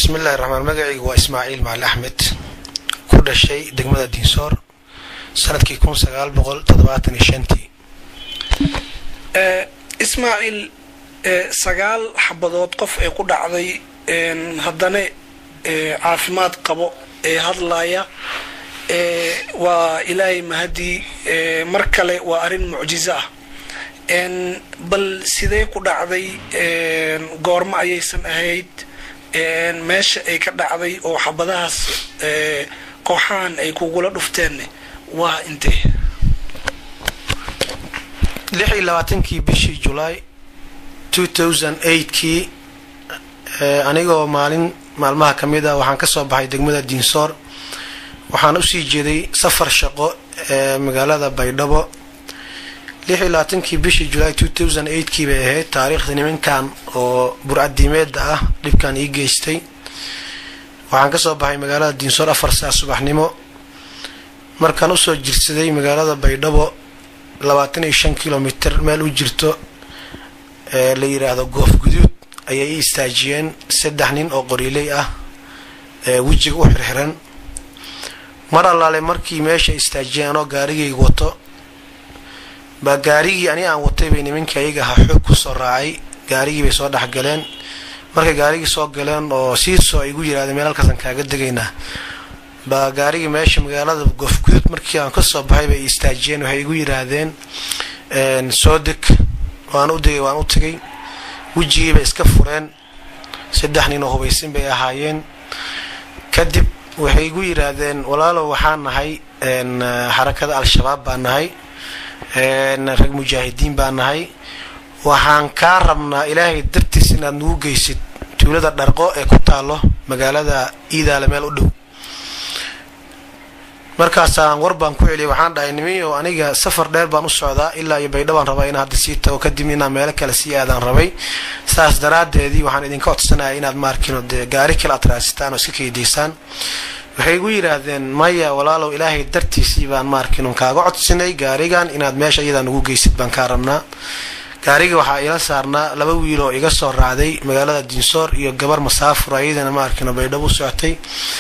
bismillahi raxmaan magacaygu waa ismaaciil macali axmed ku dhashay degmada diinsoor sanadkii kun sagaal boqol toddobaatan iyo shantii ismaaciil sagaal xabadood qof ay ku dhacday haddana caafimaad qabo ee hadlaya waa ilaahay mahadii mar kale waa arrin mucjizo ah bal sidee ku dhacday goormo ayaysan ahayd meesha ay ka dhacday oo xabadahaas kooxahan ay kugula dhufteen waa intee lix iyo labaatankii bishii julaay two thousand eightkii anigoo maalin maalmaha ka mid ah waxaan kasoo baxay degmada diinsoor waxaan usii jeeday safar shaqo ee magaalada baydhabo lix iyo labaatankii bishii julaay two thousand eightkii bay ahayd taariikhda nimankan oo burcadiimeeda ah dhibkan ii geystay waxaan kasoo baxay magaalada diinsoor afar saa subaxnimo markaan usoo jirsaday magaalada baydhabo labaatan iyo shan kilomitr meel u jirto ee la yiraahdo goof guduud ayay i istaajiyeen saddex nin oo qoriiley ah ee wejiga u xirxiran mar allaale markii meesha istaajiyeen anoo gaarigayga wato baa gaarigii ani aan watay bay nimankii ayaga ahaa xoog kusoo raacay gaarigii bay soo dhexgaleen markay gaarigii soo galeen oo siisoo ay igu yirahdeen meel halkaasaan kaaga degaynaa baa gaarigii meesha magaalada goofguduud markii aan kasoo baxay bay istaajiyeen waxay igu yiraahdeen soo deg waan u degay waan u tegay wejigii bay iska fureen saddex nin oo hubaysin bay ahaayeen kadib waxay igu yiraahdeen walaalow waxaan nahay xarakada al-shabaab baan nahay rag mujaahidiin baan nahay waxaan kaa rabnaa ilaahay dartiis inaad nagu geysid tuulada dharqo ee ku taalo magaalada iidaale meel u dhow markaasaan war baan ku celiyay waxaan dhahay nimiyo aniga safar dheer baan u socdaa ilaa iyo baydha baan rabaa inaan hadda sii tago kadib inaan meelo kale sii aadaan rabay saas daraadeedii waxaan idinka codsanaya inaad maarkino dee gaari kale aad raasitaan oo iska keydiysaan waxay igu yidhaahdeen maya walaalow ilaahay dartiisii baan maarkino kaaga codsinay gaarigan inaad meesha iyadaa nagu geysid baan kaa rabnaa gaariga waxaa ila saarnaa laba wiil oo iga soo raacday magaalada diinsoor iyo gabar masaafur ayadana maarkino baydhabo u socotay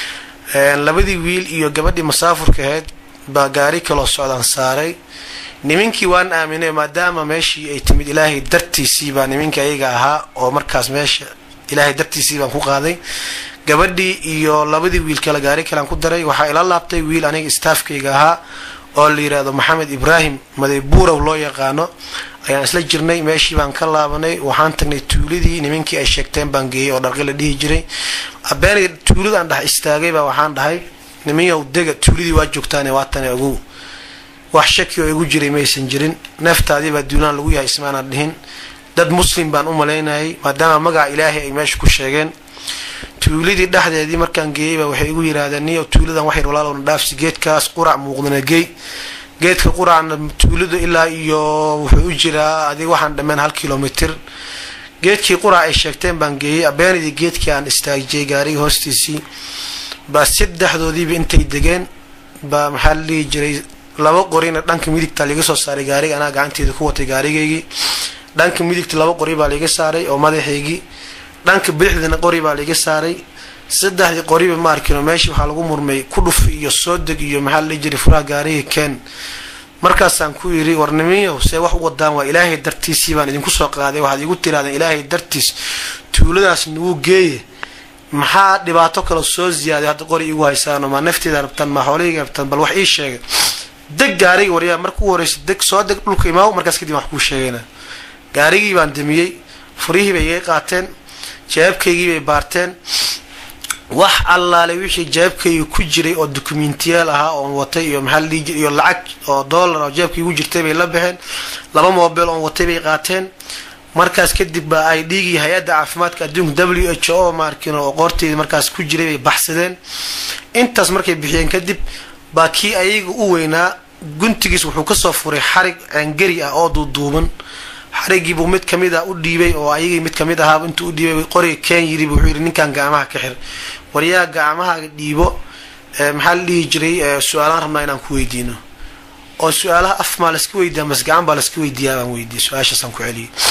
labadii wiil iyo gabadhii masaafurka ahayd baa gaari kaloo socdaan saaray nimankii waan aaminay maadaama meeshii ay timid ilaahay dartiisii baa nimankii ayaga ahaa oo markaas meesha ilaahay dartiisii baan ku qaaday gabadhii iyo labadii wiil kale gaari kalean ku daray waxaa ila laabtay wiil aniga staafkayga ahaa oo la yidhaahdo maxamed ibraahim maday buurow loo yaqaano ayaan isla jirnay meeshii baan ka laabanay waxaan tagnay tuuladii nimankii ay sheegteen baan geeyay oo dharqi la dhihi jiray abeenay tuuladaan dhex istaagay baa waxaan dhahay nimanyow dega tuuladii waa joogtaane waatane ogow wax shaki oo igu jiray maysan jirin neeftaadii baa duulaan lagu yahay ismaanaan dhihin dad muslim baan u malaynayay maadaama magaca ilaahay ay meesha ku sheegeen tuuladii dhexdeedii markaan geeyey baa waxay igu yidhaahdeen niyo tuuladan waxyar walaalowna dhaafsi geedkaas qurac muuqdana geey geedka quracna tuulada ilaa iyo wuxuu u jiraa adig waxaan dhammeen hal kilomitr geedkii qurac ay sheegteen baan geeyey abeenidii geedkii aan istaajiyay gaariga hoostiisii baa saddexdoodiiba intay degeen baa maxaa la dhihi jiray laba qorina dhanka midigta liga soo saaray gaariga anaa gacanteeda ku watay gaarigaygii dhanka midigta laba qori baa liga saaray oo madaxaygii dhanka bidixdana qori baa liga saaray saddexdii qoriba ma arkino meeshii waxaa lagu murmay ku dhuf iyo soo deg iyo maxaa la dhihi jiray furaha gaariga keen markaasaan ku yidhi warnimiyow see wax u wadaan waa ilaahay dartiisii baan idinku soo qaaday waxaad igu tirahdeen ilaahay dartiis tuuladaas nagu geeye maxaa dhibaato kale soo ziyaaday hadda qori igu haysaano ma nafteeda rabtaan ma xoolahayga rabtaan bal wax ii sheega deg gaariga waryaa marka u horeysa deg soo deg dhulka imaaw markaas kadib wax kuu sheegayna gaarigii baan damiyey furihii bay iga qaateen jawaabkaygii bay baarteen wax allaale wixii jawaabkayga ku jiray oo dokumentiyaal ahaa oon watay iyo maxaa la dhihi jiray iyo lacag oo dollar oo jawaabkayga ku jirtay bay la baxeen laba mobile oon watay bay qaateen markaas kadib baa ay dhiigii hay-adda caafimaadka adduunka w h o maarkin oo qoorteedii markaas ku jiray bay baxsadeen intaas markay bixiyeen kadib baa kii ayaga u weynaa guntigiis wuxuu kasoo furay xarig ceengari ah oo duuduuban xarigiibuu mid kamid a u dhiibay oo ayagii mid kamid ahaaba intuu u dhiibay qoriga ken yiri wuxuu yidhi ninkan gacmaha ka xir waryaa gacmahaaga dhiibo maxaa la dhihi jiray su-aalaan rabnaa inaan ku weydiino oo su-aalaha af maa laska weydiiya mase gacan baa laska weydiiyaa baan weydiiyay su-aashaasaan ku celiyay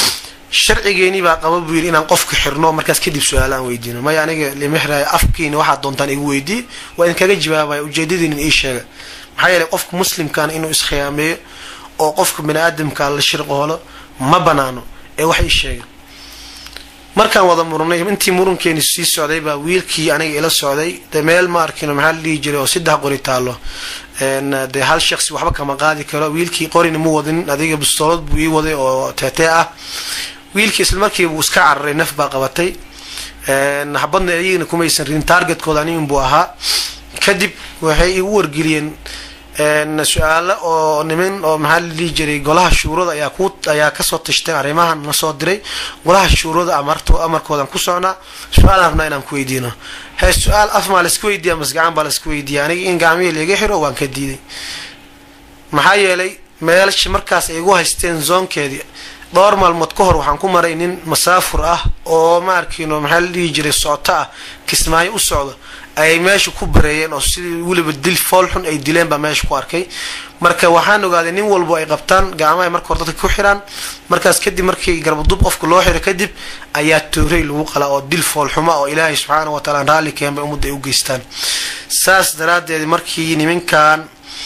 sharcigeeni baa qaba buu yidhi inaan qofka xirno markaas kadib su-aalo aan weydiino maya aniga limexraya afkiina waxaad doontaan igu weydii waa idinkaga jawaabaya ujeedadiinin ii sheega maxaa yeeley qofka muslimkaana inuu iskhiyaameeyo oo qofka bani aadamka la shirqoolo ma banaano ee wax ii sheega markaan wada murnay intii murunkeeni sii socday baa wiilkii aniga ila socday de meel ma arkino maxaa la dhihi jiray oo saddex qori taalo dee hal shaqsi waxba kama qaadi karo wiilkii qorina mu wadin adiga bistoolad buu ii waday oo teetee ah wiilkii isla markiiba uu iska cararay naf baa qabatay habadna iyagana kumaysan ridin targetkooda ani inbuu ahaa kadib waxay igu wargeliyeen su-aalo oo niman oo maxaa la dhihi jiray golaha shuurada ayaa ku ayaa kasoo tashteen arrimahan na soo diray golaha shuurada amarto amarkoodan ku socnaa su-aalaan rabnaa inaan ku weydiino hee su-aal af maa laisku weydiiya mas gacan baa laisku weydiiya aniga in gacmihii laiga xiro waan ka diiday maxaa yeelay meelashi markaas ay igu haysteen zoonkeedii dhowr maalmood ka hor waxaan ku maray nin masaafur ah oo ma arkino maxaa la dhihi jiray socoto ah kismaayo u socdo ayay meesha ku bareeyeen oo sidii weliba dil fool xun ay dileen baa meesha ku arkay marka waxaan ogaaday nin walbo ay qabtaan gacmaha marka hore dadka ku xiraan markaas kadib markii garbadub qofka loo xiro kadib ayaa toorey lagu qalaa oo dil foolxuma oo ilaahay subxaana wa taala raalli keen bay ummadda ay u geystaan saas daraadeed markii niminkan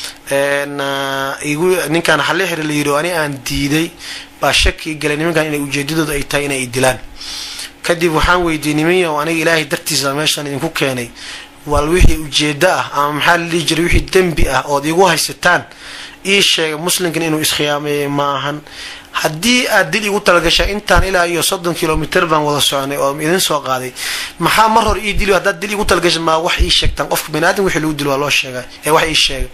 igu ninkaan xalli xiri la yidhi ani aan diiday baa shaki galay nimankan inay ujeedadooda ay tahay inay dilaan kadib waxaan weydiiyey nimanyo aniga ilaahay dartiisa meeshaan idinku keenay wal wixii ujeedo ah ama maxaa la dhihi jiray wixii dembi ah ood igu haysataan ii sheega muslimkan inuu iskhiyaameeyey ma ahan haddii aad dil igu talagashaa intaan ilaa iyo soddon kilomitr baan wada soconay oo idin soo qaaday maxaa mar hore ii dili haddaad dil igu talagasha maa wax ii sheegtaan qofka bani aadam wixii lagu dilo waa loo sheega ee wax ii sheega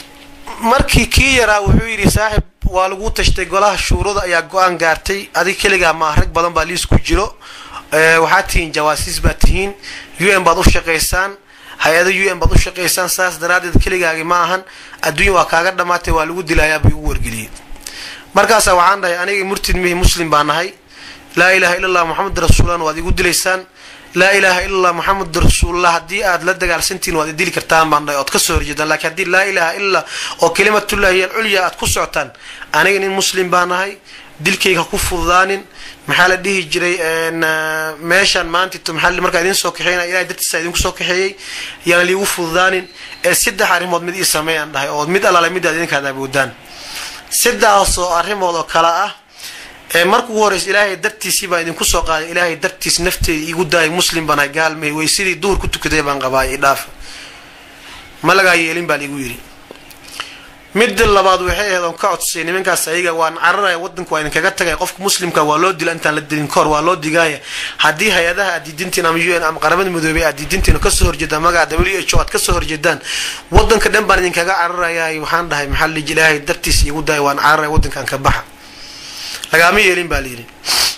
markii kii yaraa wuxuu yidhi saaxib waa lagu tashtay golaha shuurada ayaa go-aan gaartay adig keligaa maa rag badan baa liis ku jiro waxaad tihiin jawaasiis baad tihiin u n baad u shaqaysaan hay-ada u n baad u shaqaysaan saas daraadeed keligaagi ma ahan adduunya waa kaaga dhamaatay waa lagu dilayaa buu igu wargeliyey markaasaa waxaan dhahay aniga murtid mihi muslim baa nahay laa ilaha illa allah moxamed rasuulan waad igu dilaysaan laa ilaha illa allah moxamed rasuulullah haddii aad la dagaalsantihin waad idili kartaan baan dhahay ood ka soo horjeedaan lakiin haddii laa ilaha illa oo kalimatullahi hiy alculya aad ku socotaan aniga nin muslim baa nahay dilkayga ha ku fududaanin maxaa la dhihi jiray meeshaan maanta maxaa markaa idin soo kaxeynaya ilahay dartiisa idinku soo kaxeeyey yaan liigu fududaanin ee saddex arrimood mid ii sameeyaan dhahay oo mid allaale midaad idinkaad awoodaan sidaasoo arrimood oo kale ah ee marka ugu horeysa ilaahay dartiisii baan idinku soo qaaday ilaahay dartiis nafteeda iigu daayay muslim baan ahay gaalmay way sidii duhur ku tukaday baan qabaay idhaafa ma lagaa yeelin baa liigu yidhi midda labaad waxay ahayd oon ka codsay nimankaas ayaga waan cararaya wadanka waa idinkaga tagay qofka muslimka waa loo dila intaan la dilin kahor waa loo digaaya haddii hay-adaha aad diidintiin ama u n ama qaramada midoobey aad diidintiin kasoo horjeedaan magaca w h o aad kasoo horjeedaan wadanka dhan baan idinkaga cararaya waxaan dhahay maxaa liji ilaahay dartiis iigu daaya waan cararaya wadankan ka baxa lagaama yeelin baa layidhi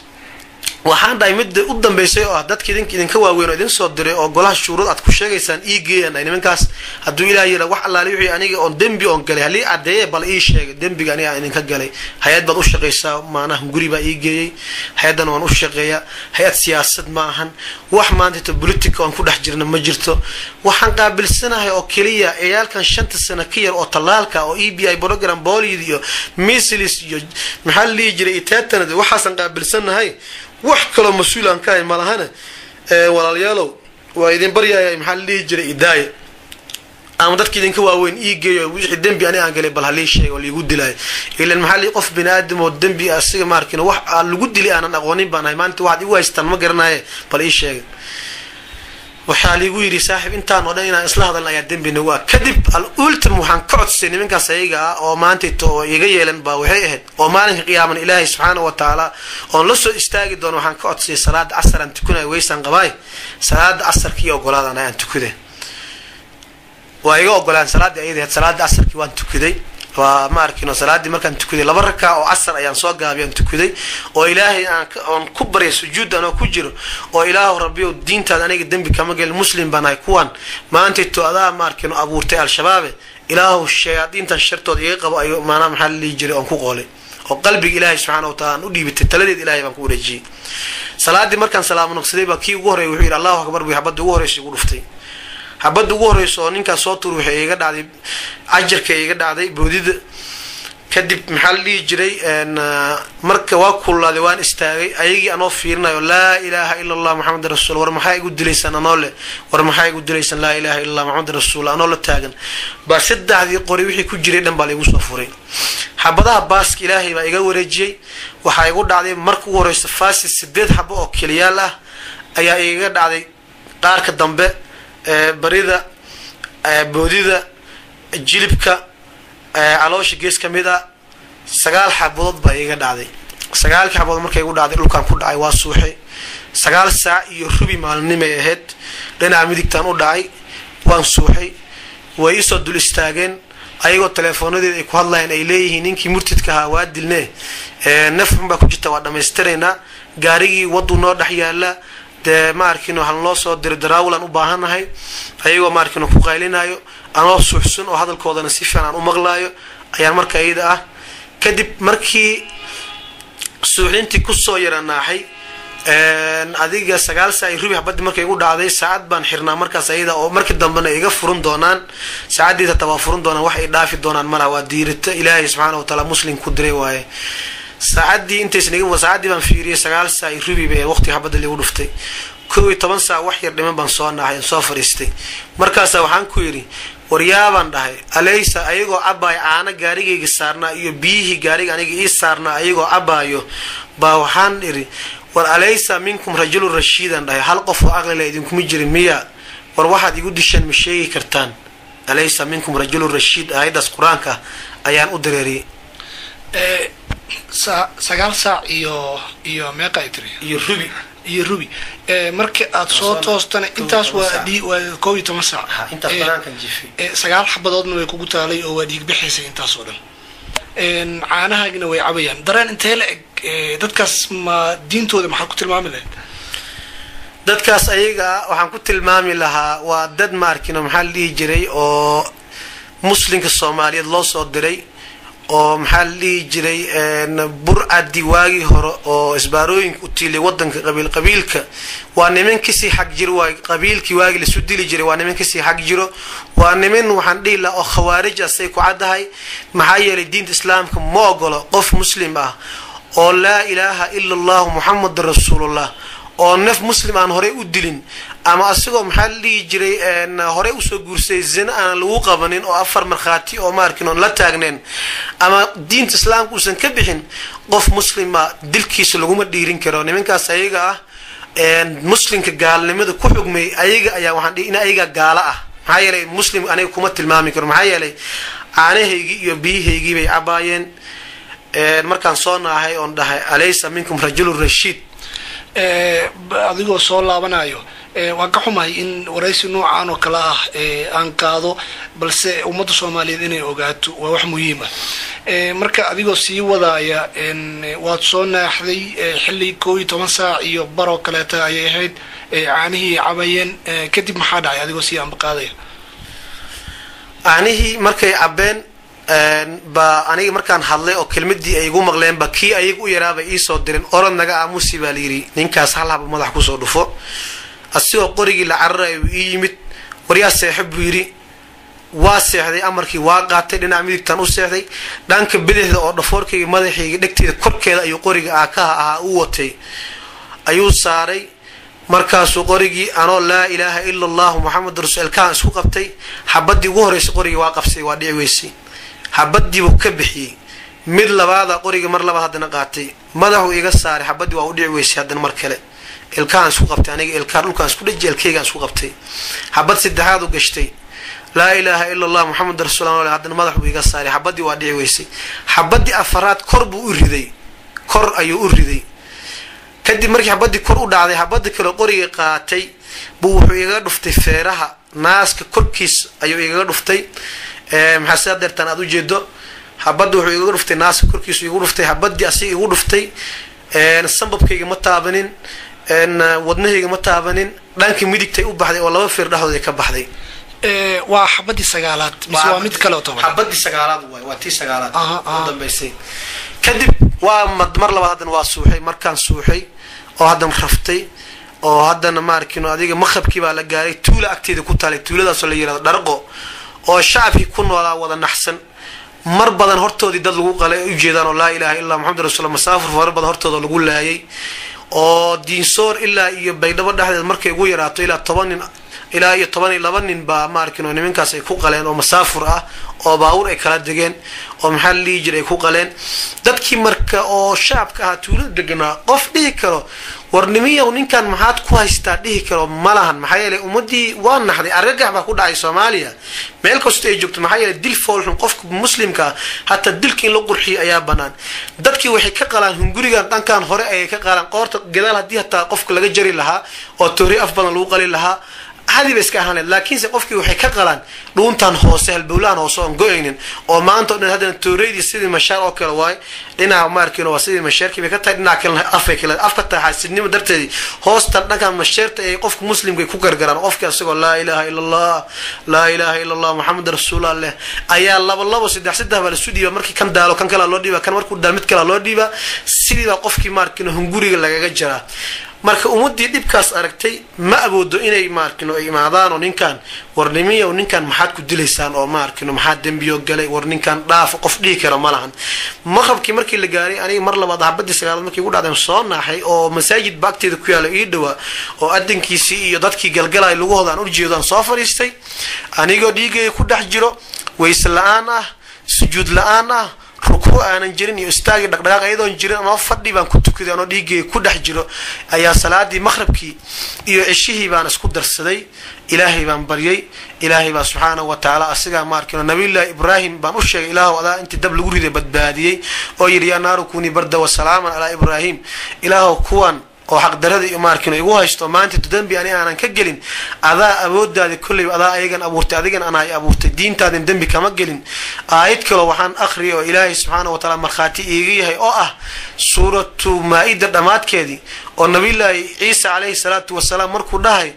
waxaan dhahay midda u dambeysay oo ah dadka idink idinka waaweyn oo idin soo diray oo golaha shuurad aad ku sheegaysaan ii geeyaan dhahay nimankaas hadduu ilaah yira wax allaale wixii aniga oon dembi oon galay halii caddeeye bal ii sheegay dembiga aniga aan idinka galay hay-ad baad u shaqaysaa maanaha guri baa ii geeyey hay-addan waan u shaqeeyaa hay-ad siyaasad ma ahan wax maantata politica oon ku dhex jirna ma jirto waxaan qaabilsanahay oo keliya ciyaalkan shanta sano ka yar oo tallaalka oo e b i program bolid iyo mislis iyo maxaa la dhihi jiray itetanad waxaasaan qaabilsanahay wax kaloo mas-uul aan ka hay malahana walaalayaalow waa idin baryaaya maxaa la dhihi jiray idaaya ama dadka idinka waaweyn ii geeyo wixii dembi ani aan galay bal halii sheega oo liigu dilaayo ilan maxaa lii qof bini aadam oo dembi asiga maarkin wax aan lagu dilay aanan aqoonin baan ahay maanta waxaad igu haystaan ma garanaye bal ii sheega waxaa liigu yidhi saaxiib intaan oo dhan inaan isla hadalna ayaa dembi nagu ah kadib al ultim waxaan ka codsay nimankaas ayaga ah oo maantayto oo iga yeelan baa waxay ahayd oo maalinka qiyaaman ilaahay subxaana wa tacaala oon la soo istaagi doono waxaan ka codsayay salaada casar aan tukanaya weysaan qabaay salaada casarkii ogolaadaan ayaan tukaday waa iga ogolaan salaaddii ayada ahayd salaada casarkii waan tukaday waa ma arkino salaaddii markaan tukaday laba rakaa oo casar ayaan soo gaabay aan tukaday oo ilaahay aan ku baryay sujuud anoo ku jiro oo ilaahu rabbiyow diintaada aniga dembi kama gelin muslim baan ahay kuwan maantayto adaa ma arkino abuurtay al-shabaabe ilaahu shayaadiintan shartooda iga qabo ay maanaa maxaa la dhihi jiray oon ku qoolay oo qalbiga ilaahay subxaana wa taala aan u dhiibatay taladeed ilahay baan ku wareejiyey salaaddii markaan salaamo noqsaday baa kii ugu horreya wuxuu yidhi allahu akbar buy xabadda ugu horreysa igu dhuftay xabadda ugu horreysa oo ninkaas soo tur waxay iga dhacday cajarka iga dhacday boodida kadib maxaa la dhihi jiray marka waa kululaaday waan istaagay ayagii anoo fiirinayo laa ilaaha ila allah maxamedan rasuul war maxaa igu dilaysaan anoo leh war maxaa igu dilaysaan laa ilaha illa allah maxamedan rasuul anoo la taagan baa saddexdii qori wixii ku jiray dhan baa laigu soo furay xabadaha baaska ilaahay baa iga wareejiyey waxaa igu dhacday marka ugu horeysa faasi sideed xabo oo keliyaal ah ayaa igaga dhacday qaarka dambe barida boodida jilibka caloosha gees ka mid a sagaal xabadood baa iga dhacday sagaalkii xabadood markay igu dhacday dhulkaan ku dhacay waa suuxay sagaal saac iyo rubi maalinimay ahayd dhinaca midigtaan u dhacay waan suuxay way iisoo dul istaageen ayagoo teleefoonadeeda ay ku hadlayeen ay leeyihiin ninkii murtidka ahaa waa dilne naf xun baa ku jirta waa dhammaystiraynaa gaarigii waduu noo dhex yaala dee ma arkino hal noo soo diro daraawulan u baahannahay ayagoo ma arkino ku qaylinayo anoo suuxsun oo hadalkoodana si fiican aan u maqlaayo ayaan marka iyada ah kadib markii suuxdintii kusoo yaranaaxay adiga sagaal saa i rubi xabadii markay igu dhacday saacad baan xirnaa markaas ayada oo markii dambena iga furin doonaan saacaddiis hataa waa furin doonaan wax ay dhaafi doonaan malaha waa diirita ilaahay subxaana wataala muslim ku diray waaye saacaddii intaysan iga saacaddii baan fiiriyay sagaal saa i rubi bay waqtiga xabadda ligu dhuftay kow iyo toban saa wax yar dhiman baan soo naaxay soo fadhiistay markaasa waxaan ku yidhi waryaabaan dhahay alaysa ayagoo cabaayo caano gaarigayga saarnaa iyo biyihii gaariga aniga ii saarnaa ayagoo cabaayo baa waxaan idhi war alaysa minkum rajulun rashiidan dhahay hal qof oo aqlila idinkuma jirin miya war waxaad igu disheen ma sheegi kartaan alaysa minkum rajulun rashiid aayaddaas qur-aanka ayaan u dareeriyey sagaal saac iyo iyo meeqa ay tiri iyo rubi iyo rubi marka aad soo toostana intaas waa waa kow iyo toban saac intaas banaankan jifay sagaal xabadoodna way kugu taalay oo waa dhiig bixaysay intaas oo dhan caanahaagina way cabayaan dareen intee la eg dadkaas ma diintooda maxaad ku tilmaami lahayd dadkaas ayaga waxaan ku tilmaami lahaa waa dad maarkino maxaa la dhihi jiray oo muslimka soomaaliyeed loo soo diray oo maxaa la dhihi jiray burcadi waagii hore oo isbaarooyinka u tiilay wadanka qabiil qabiilka waa niman kasii xag jiro waa qabiilkii waagii lasu dili jiray waa niman kasii xag jiro waa niman waxaan dhihi lahaa oo khawaarij ah say ku caddahay maxaa yeelay diinta islaamka ma ogolo qof muslim ah oo laa ilaaha ila allahu muxamadan rasuulullah oo naf muslim aan horey u dilin ama asagoo maxaa la dhihi jiray horey usoo guursay zina aan lagu qabanin oo afar markhaati oo maarkin oon la taagneen ama diinta islaamka uusan ka bixin qof muslima dilkiisa laguma dhiirin karo nimankaas ayaga ah muslimka gaalnimada ku xugmay ayaga ayaa waxaan dhihi in ayaga gaalo ah maxaa yeelay muslim aniga kuma tilmaami karo maxaa yeelay caanahaygii iyo biyihaygii bay cabaayeen markaan soo naahay oon dhahay alaysa minkum rajulun rashiid adigoo soo laabanayo waan ka xumahay in waraysi noocan oo kale ah aan qaado balse ummadda soomaaliyeed inay ogaato waa wax muhiim ah marka adigoo sii wadaaya waad soo naaxday xilli koo iyo toban saac iyo baroo kaleeta ayay ahayd caanihii cabayeen kadib maxaa dhacay adigoo sii ambaqaadaya caanihii markay cabeen baa aniga markaan hadlay oo kelmadii ay igu maqleenba kii ayaga u yaraabay iisoo dirin orod naga aamusi baa layidhi ninkaas hal haba madax kusoo dhufo asigoo qorigii la cararayo uu ii yimid waryaa seexo buu yidhi waa seexday amarkii waa qaatay dhinaca midigtaan u seexday dhanka bidixda oo dhafoorkayga madaxayga dhegteeda korkeeda ayuu qoriga aakaha ahaa u watay ayuu saaray markaasuu qorigii anoo laa ilaaha ila allahu muxamed rasul elkaan isku qabtay xabadii ugu horreysay qorigii waa qabsay waa dhici weysay xabadiibuu ka bixiyey mid labaada qoriga mar labaad haddana qaatay madaxuu iga saaray xabadii waa u dhici weysay haddana mar kale ilkaan isku qabtay aniga ilkaan dhulkaan isku dhaji ilkaygaan isku qabtay xabad saddexaad u gashtay laa ilaaha ila allah muxamed rasul haddana madaxuu iga saaray xabadii waa dhici weysay xabadii afaraad kor buu u riday kor ayuu u riday kadib markii xabadii kor u dhacday xabadii kale qoriga qaatay buu wuxuu igaga dhuftay feeraha naaska korkiis ayuu igaga dhuftay maxaa sidaa deertaan aad ujeedo xabadda wuxuu igaga dhuftay naaska korkiisu igu dhuftay xabadii asiga igu dhuftay sambabkayga ma taabanin wadnahayga ma taabanin dhanka midigtay u baxday oo laba feer dhexdooda ka baxday waa xabadii sagaalaad mise waa mid kale oo toban xabadii sagaalaad waay waa tii sagaalaad Aha, aha. u dambaysay kadib waa mad- mar labaad haddana waa suuxay markaan suuxay oo haddana raftay oo haddana maarkino adiga maqrabkii baa la gaaray tuula agteeda ku taalay tuuladaasoo la yirahdo dharqo oo shacabkii ku noolaa wada naxsan mar badan hortoodii dad lagu qalay ay ujeedaan oo laa ilaha illa maxamed rasul masaafur fara badan hortooda lagu laayay oo diinsoor ilaa iyo baydhabo dhexdeed markay ugu yaraato ilaa toban nin ilaa iyo toban iyo laba nin baa maarkin oo nimankaas ay ku qaleen oo masaafur ah oo baawur ay kala degeen oo maxaa la dhihi jiray ay ku qaleen dadkii marka oo shacabka ahaa tuulada deganaa qof dhihi karo war nimiyow ninkan maxaad ku haystaa dhihi karo ma lahan maxaa yeelay ummadii waa naxday argagax baa ku dhacay soomaaliya meel kasta ay joogto maxaa yeelay dil foolxun qofka muslimka ah hataa dilka in la qurxiyo ayaa banaan dadkii waxay ka qalaan hungurigan dhankan hore ayay ka qalaan qoorta gadaal haddii hataa qofka laga jari lahaa oo toori af badan lagu qali lahaa hadi ba iska ahaan laakiinse qofkii waxay ka qalaan dhuuntan hoose halbowlahan hoose oon go-aynin oo maanta o dhan haddana tooreydii sidii mashaar oo kale waaye dhinaca maarkin waa sidii masheerkii bay ka tahay dhinaca kalena afay kale af ka tahay xaasidnimo darteedii hoostan dhankan masheerta ay qofka muslimka ku gargaraan qofkii asagoo laa ilaha ila allah laa ilaha ila allah maxamed rasuullah leh ayaa laba labo saddex saddex baa lasu dhiiba markii kan daalo kan kalea loo dhiiba kan markuu daal mid kalea loo dhiiba sidiibaa qofkii maarkin hunguriga lagaga jaraa marka ummadii dhibkaas aragtay ma awoodo inay maarkino ay imaadaan oo ninkan war nimiyow ninkan maxaad ku dilaysaan oo maarkino maxaa dembiyo galay war ninkan dhaaf qof dhihi kara ma lahan maqrabkii markii la gaaray aniga mar labaad habadii sagaalaad markii ugu dhacdeen soo naaxay oo masaajid baagteeda ku yaala ii dhawaa oo adankiisii iyo dadkii galgalay lugahooda aan ujeedo aan soo fadhiistay anigoo dhiigaya ku dhex jiro wayse la-aan ah sujuud la-aan ah rukuu aanan jirin iyo istaagii dhaqdhaqaaq ayadoon jirin anoo fadhi baan ku tukaday anoo dhiigay ku dhex jiro ayaa salaadii maqhrabkii iyo ceshihii baan isku darsaday ilaahay baan baryay ilaahay baa subxaanahu wa tacaala asigaa maarkino nabiyullaahi ibraahim baan u sheegay ilaahu adaa intii dab lagu riday badbaadiyey oo yidhi yaa naaru kunii barda wa salaaman calaa ibraahim ilaahu kuwan oo xaqdaradii maarkin igu haysto maanta dembi ani aanan ka gelin adaa awoodaadi kolleyba adaa ayagan abuurtay adigan anay abuurtay diintaadin dembi kama gelin aayad kaloo waxaan akhriyay oo ilaahay subxaana wa taala markhaati iiga yahay oo ah suuratu maa-ida dhammaadkeedii oo nabiyullaahi ciisa calayhi salaatu wasalaam markuu dhahay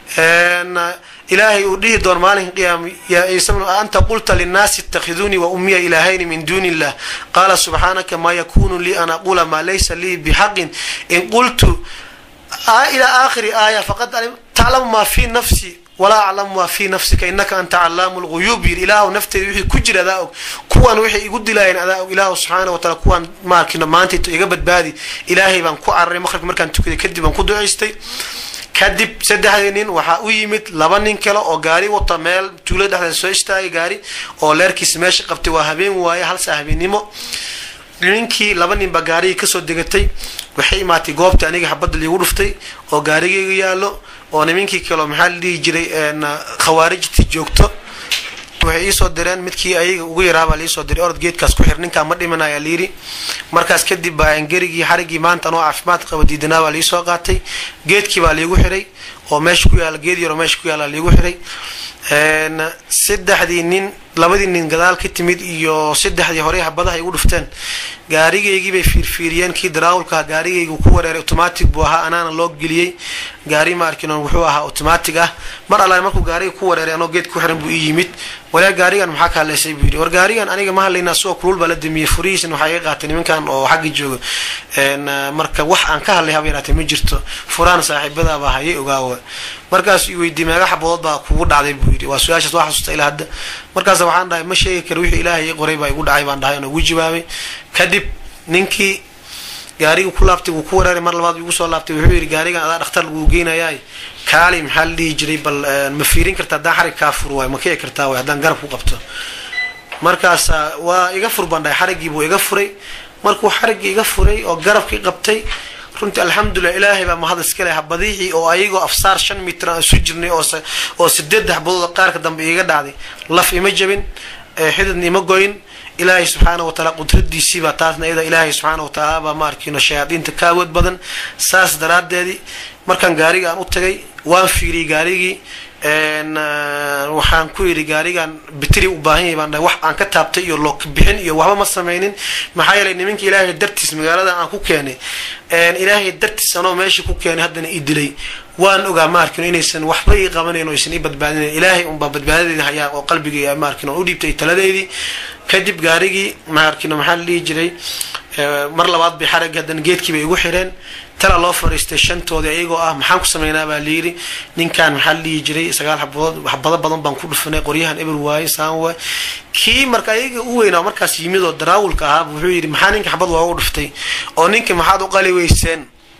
ilaahay uu dhihi doon maalinka qiyaama yaa ciise bnu anta qulta linnaasi itakhiduunii wa ummiya ilaahayni min duuni illah qaala subxaanaka maa yakunu lii an aquula maa laysa lii bixaqin in qultu ilaa aakhiri aaya faqad taclamu maa fii nafsi walaa aclamu maa fii nafsika inaka anta calaamu lguyuub yiri ilaahu nafteeda wixii ku jira adaa og kuwan waxay igu dilaayeen adaa og ilaahu subxaana wa taala kuwan maarkino maantayto iga badbaadi ilaahay baan ku cararay maqribki markaan tukaday kadib baan ku ducaystay kadib saddexdii nin waxaa u yimid laba nin kale oo gaari wata meel tuulo dhexdeeda soo istaagay gaari oo leerkiis meesha qabtay waa habeen waaye halsaa habeennimo ninkii laba ninba gaarigii kasoo degatay waxay imaatay goobta aniga xabadda liigu dhuftay oo gaarigayga yaallo oo nimankii kaleo maxaa la dhihi jiray khawaarijtii joogto waxay iisoo direen midkii ayaga ugu yaraabaa liisoo diray orod geedkaas ku xir ninkaa ma dhimanaya layiri markaas kadib baa gerigii xarigii maanta anoo caafimaad qaba diidanaa baa liisoo qaatay geedkii baa liigu xiray oo meesha ku yaala geed yaroo meesha ku yaala liigu xiray saddexdii nin labadii nin gadaal ka timid iyo saddexdii horey habadaha igu dhufteen gaarigaygii bay fiirfiiriyeen kii daraawulkaha gaarigaygu ku wareeray automatic buu ahaa anaana loo geliyey gaari maarkinon wuxuu ahaa automatic ah mar alla markuu gaariga ku wareeray anoo geed ku xiran buu ii yimid walaa gaarigan maxaa ka hadlaysay buu yidhi war gaarigan aniga ma hadlayna asagoo kulul baa la damiyey furihiisna waxaa iga qaatay nimankan oo xagga jooga marka wax aan ka hadlay haba yaraatee ma jirto furaan saaxiibadaabaa hayay ogaawa markaas i weydiiyey meega xabadood baa kugu dhacday buu yidhi waa su-aashaas waa xasuusta ilaa hadda markaas waxaan dhahay ma sheegi kara wixii ilaahay qoray baa igu dhacay baan dhahay oon ugu jawaabay kadib ninkii gaarigii ku laabtay wuu ku wareeray mar labaad igu soo laabtay wuxuu yidhi gaarigan adaa dhakhtar laguu geynayaay kaali maxaa la dhihi jiray bal ma fiirin karta haddaan xarig kaa fur waay ma kici kartaa waay haddaan garab ku qabto markaas waa iga fur baan dhahay xariggii buu iga furay markuu xariggii iga furay oo garabkii qabtay runtii alxamdulilah ilaahay baa mahad iska leh habadiixii oo ayagoo afsaar shan mitir aan isu jirnay oo sideed xabadood qaarka dambe iiga dhacday laf ima jabin xididna ima goyn ilaahay subxaana wa taala qudradiisiibaa taasna iyada ilaahay subxaana wa tacaala baa ma arkino shayaadiinta ka awood badan saas daraadeedii markaan gaariga aan u tagay waan fiiriyey gaarigii waxaan ku yidhi gaarigan bitri u baahan yahay baan dhahay wax aan ka taabtay iyo look bixin iyo waxba ma samaynin maxaa yeelay nimanka ilaahay dartiis magaalada aan ku keenay ilaahay dartiis anoo meesha ku keenay haddana i dilay waan ogaa maarkino inaysan waxba ii qabanayn oo aysan ii badbaadinayn ilaahay unbaa badbaadadeeda hayaa oo qalbigay maarkino u dhiibtay taladeedii kadib gaarigii maarkino maxaa la dhihi jiray mar labaad bay xaragii haddana geedkii bay igu xireen talaa loo fariistay shantoodii ayagoo ah maxaan ku sameynaa baa layidhi ninkan maxaa la dhihi jiray sagaal xabadood waxbado badan baan ku dhufanay qoryahan eber waaye saan waay kii marka ayaga u weynaa markaas yimid oo daraawulka ahaaba wuxuu yidhi maxaa ninka xabad loogu dhuftay oo ninka maxaad u qali weyseen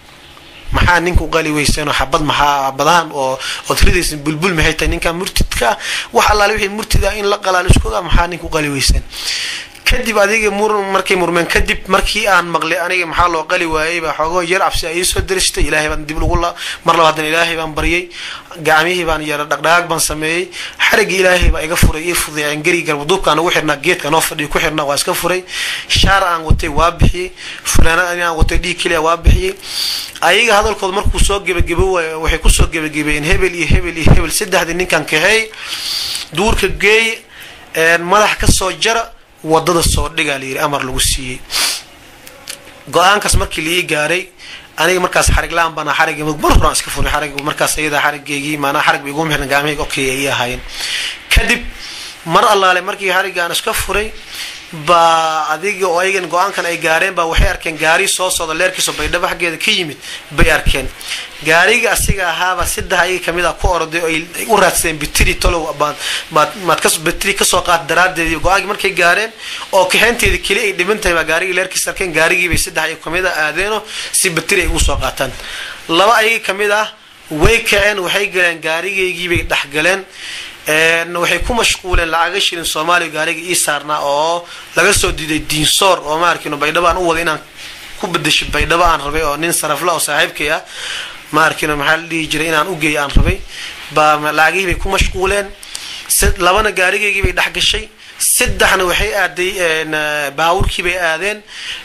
maxaa ninka u qali weyseen oo xabad maxaa badahan oo ood ridaysan bulbul maxay tahay ninkan murtidka ah wax allaale wixii murtid ah in la qalaal isku ogaa maxaa ninka u qali weyseen kadib adiga mur markay murmeen kadib markii aan maqlay aniga maxaa loo qali waayey baa xoogoo yar cabsi ay soo daristay ilaahay baan dib lagu mar laba haddana ilaahay baan baryay gacmihii baan yara dhaqdhaqaag baan sameeyey xariggii ilaahay baa iga furay ii fudeeceen geri garbaduubkaan ugu xirnaa geedka noo fadhiyo ku xirnaa waa iska furay shaar aan watay waa bixiyey fulaanad ani aan watay dhiig keliya waa bixiyey ayaga hadalkooda markuu soo gebagebo waay waxay kusoo gebagabeeyeen hebel iyo hebel iyo hebel saddexdii ninkan kaxeey duurka geey madax ka soo jara wadada soo dhigaa layidhi amar lagu siiyey go-aankaas markii laii gaaray aniga markaas xarig la-aan bana xarigii mar horaan iska furay xarig markaas ayadaa xarigeygii maanaa xarig ba igu mixna gacmahayga okay ay ahaayeen kadib mar allaale markii xariggaan iska furay baa adiga oo ayagan go-aankan ay gaareen baa waxay arkeen gaari soo socda leerkiiso baydhabo xaggeeda ka yimid bay arkeen gaariga asiga ahaaba saddex ayaga kamid a ku orday oo ay u raadsadeen bitri tolow maad bitri kasoo qaat daraadeedii go-aankii markay gaareen oo kaxeynteedii keli ay dhiban tahay baa gaarigii leerkiis arkeen gaarigiibay saddex ayaga kamid a aadeenoo si bitri ay ugu soo qaataan laba ayaga kamid ah way kaceen waxay galeen gaarigaygiibay dhex galeen waxay ku mashquuleen lacaga shilin soomaaliya gaariga ii saarnaa oo laga soo diiday diinsoor oo maarkin baydhabo aan u wada inaan ku bedesho baydhabo aan rabay oo nin sarafla oo saaxiibkay ah maarkin maxaa la dhihi jiray inaan ugeeyo aan rabay baa lacagihii bay ku mashquuleen labana gaarigaygii bay dhex gashay saddexna waxay aaday baawurkii bay aadeen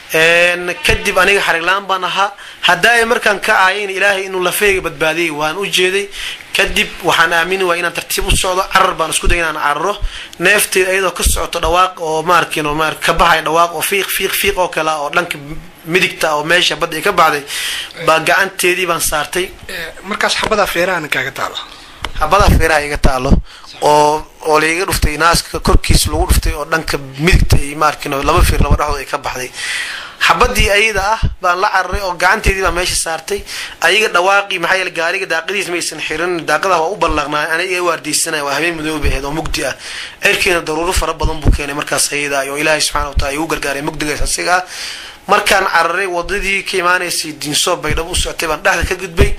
kadib aniga xariglaan baan ahaa haddaa ay markaan ka aayayn ilaahay inuu lafeyga badbaadiyay waan u jeeday kadib waxaan aamini waa inaan tartiib u socdo carar baan isku day inaan cararo neefteed ayadoo ka socoto dhawaaq oo maarkin oo maar ka baxay dhawaaq oo fiiq fiiq fiiq oo kale oo dhanka midigta oo meesha badda ay ka baxday baa gacanteedii baan saartay markaas xabadaa feerahana kaaga taalo xabadaa feeraha iga taalo oo oo laiga dhuftay naaska korkiis lagu dhuftay oo dhanka midigta iyo maarkin laba fiir laba dhexdood ay ka baxday xabadii ayada ah baan la cararay oo gacanteedii baa meesha saartay ayaga dhawaaqii maxaa yeele gaariga daaqadiis maysan xirin daaqada waa u ballaqnaa aniga iga waardiysanaya waa habeen madoobe ahayd oo mugdi ah cirkiina daruuro fara badan buu keenay markaas ayada oo ilaahay subxana wa taala igu gargaaray mugdigaas asiga ah markaan cararay wadadii ka imaanaysay diinsoo baydhabo u socotay baan dhexda ka gudbay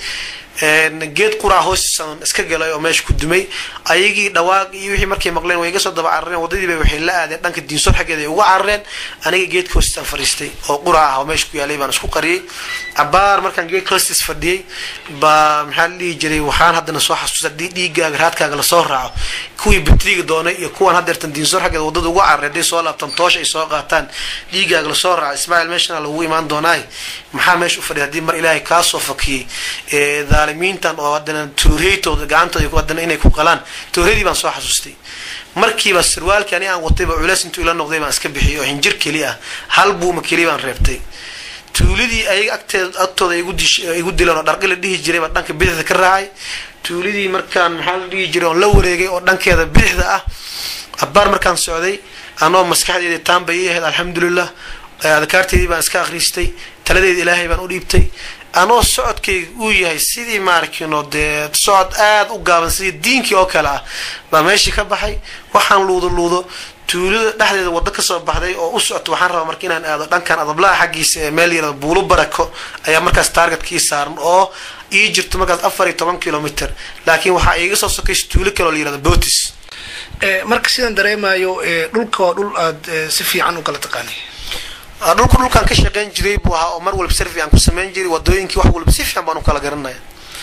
geed quraa hoostiisaan iska galay oo meesha ku dumay ayagii dhawaaq iyo wixii markay maqleen way iga soo daba carareen wadadiiba waxay la aadeen dhanka diinsoor xaggeeda ay uga carareen aniga geedka hoostiisaan fadhiistay oo qura ah oo meesha ku yaalay baan isku qariyey cabaar markaan geedka hoostiis fadhiyey baa maxaa la dhihi jiray waxaan haddana soo xasuusta haddii dhiigaaga raadkaaga lasoo raaco kuwii bitriga doonay iyo kuwaan haddeertan diinsoor xaggeeda wadada uga cararey hadday soo laabtaan toosh ay soo qaataan dhiigaaga lasoo raaco ismaaciil meeshana lagu imaan doonaay maxaa meesha u fadhiya haddii mar ilaahay kaa soo fakiyey dhaalimiintan oo haddana tuureytooda gacantooda haddana inay ku qalaan tuuradii baan soo xasuustay markiiba sarwaalkii ani aan watayba culeys intuu ila noqday baan iska bixiyay oo hinjir keli ah hal buuma keli baan reebtay tuuladii ayaga agteed agtooda igu dileen oo dharqi la dhihi jiray baan dhanka bidixda ka raacay tuuladii markaan maxaa la dhihi jiray oon la wareegay oo dhankeeda bidixda ah abaar markaan socday anoo maskaxdeeda taanbay ii ahayd alxamdulilah adkaarteedii baan iska akhristay taladeeda ilaahay baan u dhiibtay anoo socodkayga uu yahay sidii maarkino dee socod aada u gaaban sidii diinkii oo kale ah baa meeshii ka baxay waxaan luudo luudo tuulada dhexdeeda waddo kasoo baxday oo u socto waxaan rabaa marka inaan aado dhankan adablaha xaggiisa ee meel yarada buulo barako ayaa markaas taargetkii saaran oo ii jirto markaas afar iyo toban kilomitr laakiin waxaa iiga soo sokaysa tuulo kale oo la yirahda botis marka sidaan dareemayo dhulka waa dhul aada si fiican u kala taqaanay dhulku dhulkaan ka shaqeyn jiray buu ahaa oo mar walba si fiican ku samayn jiray wadooyinkii wax walba si fiican baan u kala garanaya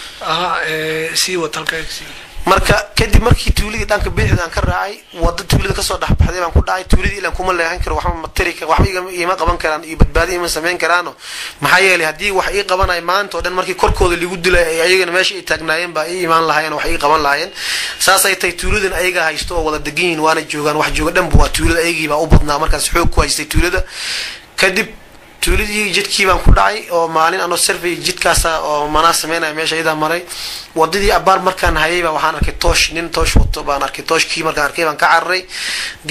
aha sii wad halkaasi marka kadib markii tuuladii dhanka bidixda aan ka raacay wada tuulada kasoo dhexbaxday baan ku dhacay tuuladii ilan kuma leexan karo waxba matari waxba ima qaban karaan iyo badbaadi ima samayn karaano maxaa yeelay haddii wax ii qabanay maanta oo dhan markii korkooda lagu dilay ayagana meesha ay taagnaayeen baa ii imaan lahaayeen wax ii qaban lahaayeen saas ay tahay tuuladan ayaga haysto oo wada degan yihin waana joogaan wax jooga dhanba waa tuulada ayagii baa u badnaa markaas xoog ku haystay tuulada kadib tuuladii jidkii baan ku dhacay oo maalin anoo survey jidkaasa oo manaa sameynaya meesha iyadaa maray wadadii abaar markaan hayay baa waxaan arkay toosh nin toosh wato baan arkay tooshkii markaan arkay baan ka cararay geed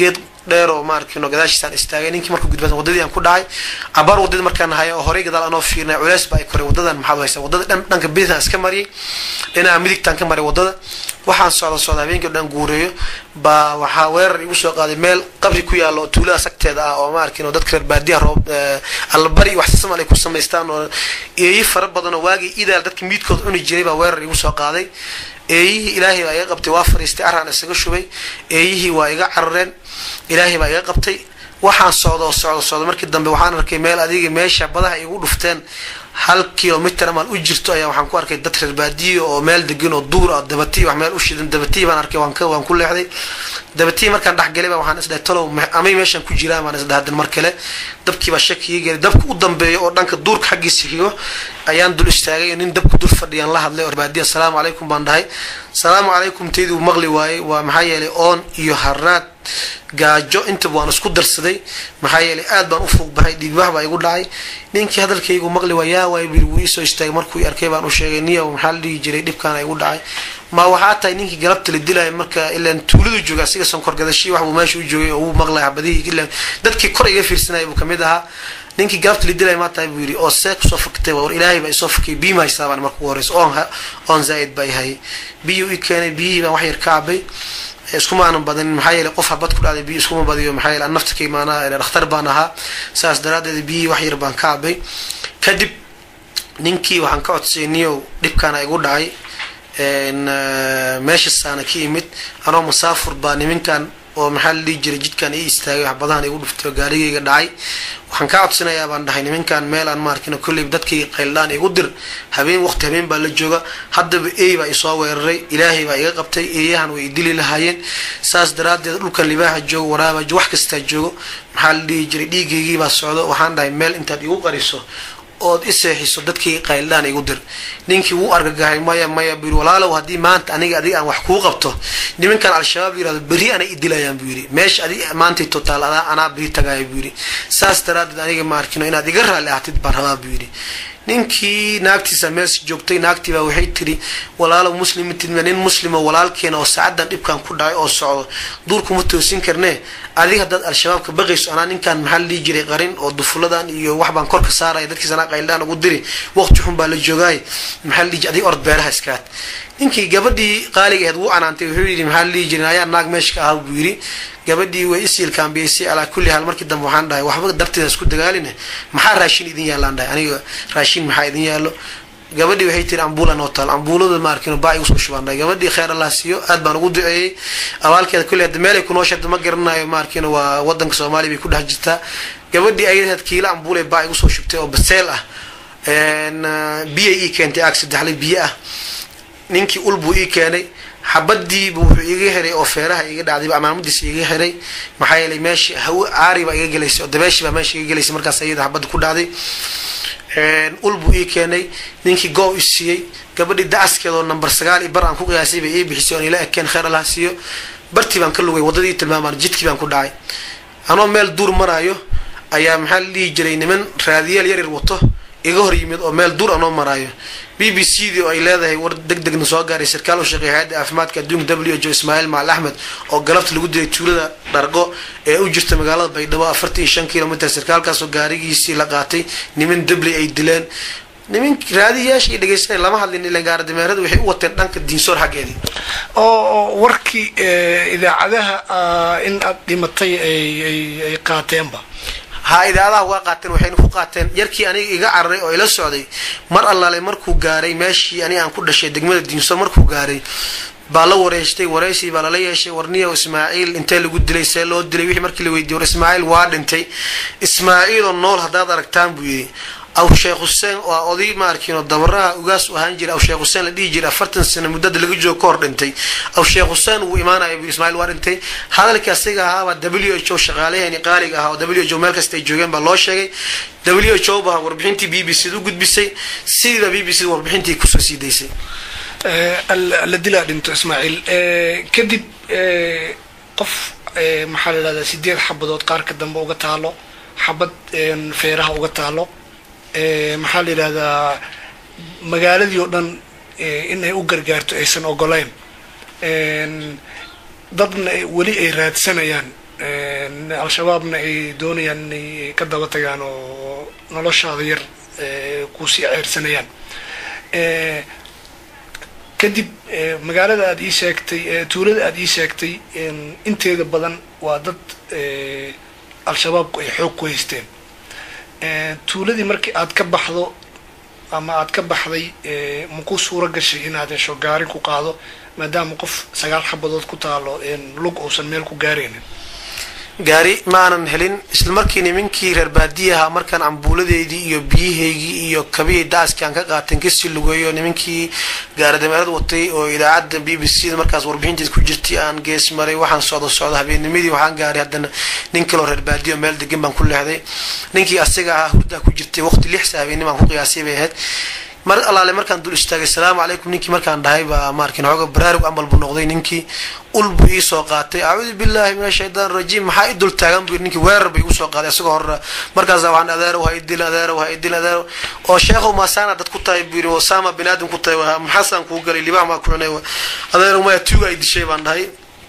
dheer oo maarkino gadaashiisaan istaagay ninkii markuu gudba wadadii aan ku dhacay cabaar wadadii markaan hayo oo horey gadaal anoo fiirnay culeys ba ay koray wadadan maxaad haysa wadada dhan dhanka bidixaan iska mariyay dhinaca midigtaan ka maray wadada waxaan socda socda habeenkii o dhan guureeyo baa waxaa weerar igu soo qaaday meel qabri ku yaalo oo tuulada sagteeda ah oo maarkin dadka reer baadiyaha roob allabari wax samal ay ku samaystaan oo eeyi fara badan oo waagii idaal dadka miidkood cuni jiray baa weerar igu soo qaaday eeyihii ilaahay baa iga qabtay waa fariistay araan isaga shubay eeyihii waa iga carareen ilaahay baa iga qabtay waxaan socda oo socda socda markii dambe waxaan arkay meel adiga meesha badaha igu dhufteen hal kilomitr amaan u jirto ayaa waxaan ku arkay dad reer baadiyo oo meel degan oo duur ah dabatiy wax meel u shidan dabatiy baan arkay waan waan ku leexday dabatiy markaan dhexgalay ba waxaan isdhahay talow amay meeshaan ku jiraan baan isdhahay hadan mar kale dabkii baa shaki ii gelay dabka u dambeeyo oo dhanka duurka xaggiisa xigo ayaan dul istaagay nin dabka dul fadhiyaan la hadlay oo baadiya asalaamu calaykum baan dhahay salaamu calaykum tayduu maqli waayey waa maxaa yeelay oon iyo haraad gaajo intaba waan isku darsaday maxaa yeelay aad baan u fuuq bahay dhiigbax baa igu dhacay ninkii hadalkaygu maqli waa yaa waay biri wuu iisoo istaagay markuu arkay baan u sheegay niyow maxaa la dhihi jiray dhibkaana igu dhacay ma waxaa tahay ninkii galabta la dilaya marka ilaan tuuladu jooga asiga sonkor gadashii waxbuu meesha u joogay oo uu maqlay habadihii ilaan dadkii kor iga fiirsanaya buu kamid ahaa ninkii galabta la dilaya maa tahay buu yidhi oo see kusoo fakatay war ilaahay baa isoo fakay biima haysaabaan marka ugu horeysa oon oon zaa'id baa ihayay biyuu i keenay biyihii baan wax yar ka cabay iskuma aanan badanin maxaa yeelay qof habad ku dhacday biyo iskuma badiyo maxaa yeelay nafta ka imaanaa dhakhtar baan ahaa saas daraaddeed biyihii wax yar baan ka cabay kadib ninkii waxaan ka codsayay niyow dhibkaana igu dhacay meeshasaana ka imid anoo musaafur baa niminkan oo maxaa la dhihi jiray jidkan ii istaagay wax badahan igu dhuftay oo gaarigayga dhacay waxaan kaa codsanayaa baan dhahay niminkan meel aan maarkina kolleyba dadkii qayldhaan igu dir habeen waqti habeen baa la jooga haddaba eey baa isoo weeraray ilaahay baa iga qabtay eeyahan way idili lahaayeen saas daraaddeed dhulkan libaaxa joogo waraaba wax kastaa joogo maxaa la dhihi jiray dhiigaygii baa socdo waxaan dhahay meel intaad igu qariso ood i seexiso dadkii qayldhaan igu dir ninkii wuu argagahay maya maya buu yidhi walaalow haddii maanta aniga adiga aan wax kuu qabto nimankan al-shabaab yirahdo berri anay idilayaan buu yidhi meesha adi maantay totaal adaa anaa beri tagaaya buu yidhi saas daraaddeed aniga maarkino inaad iga raalli ahatid baan rabaa buu yidhi ninkii naagtiisa mees joogtay naagtii baa waxay tiri walaalow muslimitid nin muslimo walaalkeena oo saacadan dhibkan ku dhacay oo socdo duurkuma toosin karnee adiga haddaad al-shabaabka baqayso anaa ninkan maxaa la dhihi jiray qarin oo dufuladan iyo wax baan korka saaraya dadkiis anaa qayldhaan ugu diri waqti xun baa la joogaay maxaa la dhihi jiray adiga ord beeraha iskaad ninkii gabadhii qaaliga aheed wuu canaantay wuxuu yidhi maxaa la dhihi jiray ayaa naag meesha ka ahaa buu yidhi gabadhii way isiilkaambiyeysay alaa kulli haal markii dambe waxaan dhahay waxba darteeda isku dagaaline maxaa raashin idin yaallaan dhahay aniga raashin maxaa idin yaallo gabadhii waxay tiri ambuula noo taal ambuulada maarkin baa igu soo shubaan dhahay gabadhii kheyr allah siiyo aad baan ugu duceeyey abaalkeeda kulli hadda meelay kunoo sheegto ma garanayo maarkin waa wadanka soomaaliya bay ku dhex jirtaa gabadhii ayadeed kiila ambuulay baa igu soo shubtay oo baseel ah biya ii keentay aag saddexlay biyo ah ninkii ul buu ii keenay xabadiibu wuxuu iga xiray oo feeraha iga dhacday amaamadiisa iga xiray maxaa yeelay meesha haw caari baa iga gelaysay oo dabeeshi baa meesha iga gelaysay markaas ayada xabadda ku dhacday ul buu ii keenay ninkii goo i siiyey gabadhii dacaskeedoo number sagaal i bar aan ku qiyaasay bay ii bixisay oon ila ekeen kheyr allah siiyo bartii baan ka lugay waddadii tilmaamaan jidkii baan ku dhacay anoo meel duur maraayo ayaa maxaa la dhihi jiray niman raadiyaal yaryar wato iga hor yimid oo meel duur anoo maraayo b b c dii oo ay leedahay war deg degna soo gaaray sarkaal u shaqeeya hay-adda caafimaadka adduunka w h o ismaaciil macal axmed oo galabta lagu dilay tuulada dhargo ee u jirta magaalada baydhabo afartan iyo shan kilomitr sarkaalkaasoo gaarigiisii la qaatay niman dabley ay dileen niman raadiyaasha iyo dhegeysanay lama hadlin ilan gaaradimeerada waxay u wateen dhanka diinsoor xaggeedii oo warkii idaacadaha in aad dhimatay ay qaateenba ha idaadaha waa qaateen waxayna ku qaateen yarkii aniga iga cararay oo ila socday mar allaale markuu gaaray meeshii aniga aan ku dhashay degmada diinsoor markuu gaaray baa la wareystay wareysii baa lala yeeshay warniyow ismaaciil intee lagu dilay see loo dilay wixii markii la weydiiy war ismaaciil waa dhintay ismaaciiloo nool haddaad aragtaan buu yidhi aw sheekh xuseen waa oday maarkiino dabaraha ugaas u ahaan jiray aw sheekh xuseen la dhihi jiray afartan sano muddada laga joogo ka hor dhintay aw sheekh xuseen wuu imaanaya buu ismaaciil waa dhintay hadalkii asiga ahaabaa w h o shaqaalaheeni qaaliga ahaa oo w h o meel kasta ay joogeen baa loo sheegay w h o baa warbixintii b b c u gudbisay sidiiba b b c warbixintii kusoo sii daysay la dilaa dhinto ismaaciil kadib qof maxaa la yidhahdaa sideed xabadood qaarka dambe uga taalo xabad feeraha uga taalo maxaa la yidhahdaa magaaladii oo dhan inay u gargaarto aysan ogoleyn dadna weli ay raadsanayaan al-shabaabna ay doonayaan inay ka daba tagaan oo noloshaada yar kusii ceersanayaan kadib magaalada aada ii sheegtay tuulada aada ii sheegtay inteeda badan waa dad al-shabaabku ay xoog ku haysteen tuuladii markii aad ka baxdo ama aad ka baxday maku suuro gashay inaad hesho gaari ku qaado maadaama qof sagaal xabadood ku taalo lug uusan meel ku gaaraynin gaari ma aanan helin isla markii nimankii reer baadiyaha markaan cambuuladeydii iyo biyahaygii iyo kabihii daaskii aan ka qaateen kasii lugeeyo nimankii gaaridameerad watay oo idaacadda b b c da markaas warbixinteed ku jirtay aan gees maray waxaan socdo socdo habeennimadii waxaan gaaray haddana nin kaloo reer baadiya oo meel degan baan ku leexday ninkii asaga ahaa hurdaa ku jirtay waqti lixsa habeenimo aan ku qiyaasay bay ahayd mar allaale markaan dul istaagay salaamu calaykum ninkii markaan dhahay baa maarkin xooga baraarug amal buu noqday ninkii ul buu iisoo qaatay acuudu billahi min ashaytaan rajiim maxaa i dul taagan buu ninkii weerar bay igu soo qaaday isagoo horra markaasa waxaan adeerow ha idil adeerow ha idil adeerow oo sheekhow maasaana dad ku tahay buu yidhi wasaama bin aadam ku tahay maxaasaan kuu galay libaax maa ku cunay adeerow maya tuuga ay dishay baan dhahay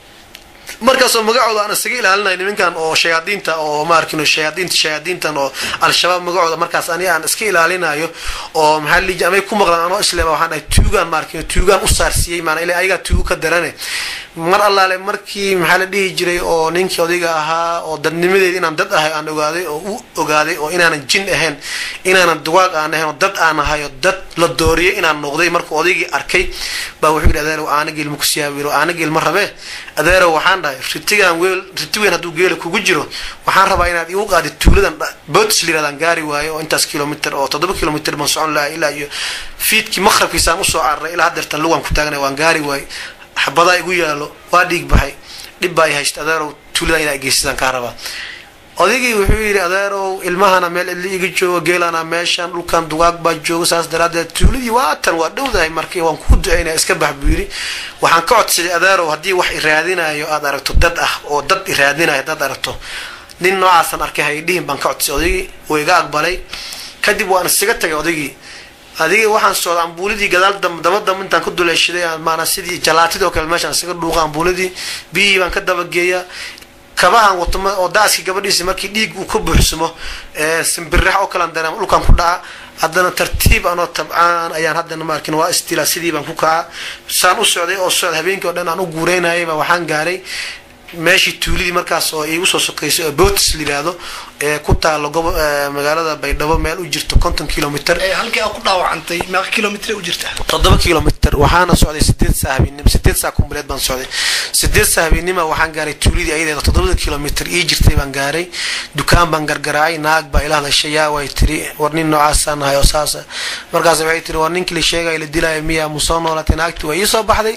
markaasoo magacooda aan isaga ilaalinay nimankan oo shayaadiinta oo maarkin shayaadiinta shayaadiintan oo al-shabaab magacooda markaas ani aan iska ilaalinayo oo maxaa lii amay ku maqlaan anoo islema waxaan dhahay tuugaan maarkin tuugaan u saarsiiyey maana ila ayagaa tuugu ka darane mar allaale markii maxaa la dhihi jiray oo ninkii odayga ahaa oo dadnimadeed inaan dad ahay aan ogaaday oo u ogaaday oo inaanan jin ahayn inaanan dugaag aan ahayn oo dad aan ahay oo dad la dooriyay inaan noqday markuu odaygii arkay baa wuxuu yidhi adeerow aana geel ma ku siyaabiro aana geel ma rabee adeerow waxaan dhahay ritigaan weel riti weyn hadduu geela kugu jiro waxaan rabaa inaad igu qaadid tuuladan bootis liradaan gaari waayo oo intaas kilomitr oo toddoba kilomitr baan socon lahay ilaa iyo fiidkii maqrabkiisaan usoo cararay ilaa haddeertan lugaan ku taaganay waan gaari waayo xabadaa igu yaalo waa dhiig baxay dhib baa i haysta adeerow tuuladan inaa geysadaan kaa rabaa odaygii wuxuu yidhi adeerow ilmahana meel cidli iga joogo geelana meeshan dhulkan dugaag baa jooga saas daraadeed tuuladii waatan waa dhowdahay markii waan kuu ducaynaya iska bax buu yidhi waxaan ka codsaday adeerow haddii wax iraadinayo aad aragto dad ah oo dad iraadinayo haddaad aragto nin noocaasan arkay haydhihin baan ka codsaday odaygii wuu iga aqbalay kadib waan isaga tagay odaygii adigii waxaan socda ambuuladii gadaal daba damba intaan ka duleeshaday maanaa sidii jalaatid oo kale meeshaan isaga dhuuqa ambuuladii biyihii baan ka dabageeya kabahan wato oo daaskii gabadhiisi markii dhiig uu ka buuxsamo simbirax oo kalan dareema dhulkan ku dhaca haddana tartiib anoo tabcaan ayaan haddana maarkin waa istila sidii baan ku kaca saan u socday oo socda habeenkii o dhan aan u guureynayayba waxaan gaaray meeshii tuulidii markaas oo iigu soo sokeysay oo bootis layihahdo ee ku taalo gobo magaalada baydhabo meel u jirto konton kilomitr halkii aad ku dhaawacantay meeqa kilomitr u jirta toddoba kilomitr waxaana socday sideed saa habeenimo sideed saa kumbuleed baan socday sideed saa habeenima waxaan gaaray tuulidii ayadeeda toddobada kilomitr ii jirtay baan gaaray dukaan baan gargaraacay naag baa ila hadashay yaa way tiri war nin noocaasa nahay oo saasa markaas waxay tiri war ninkii la sheegaya la dilaayo miyaa mu soo noolatay naagtii waa ii soo baxday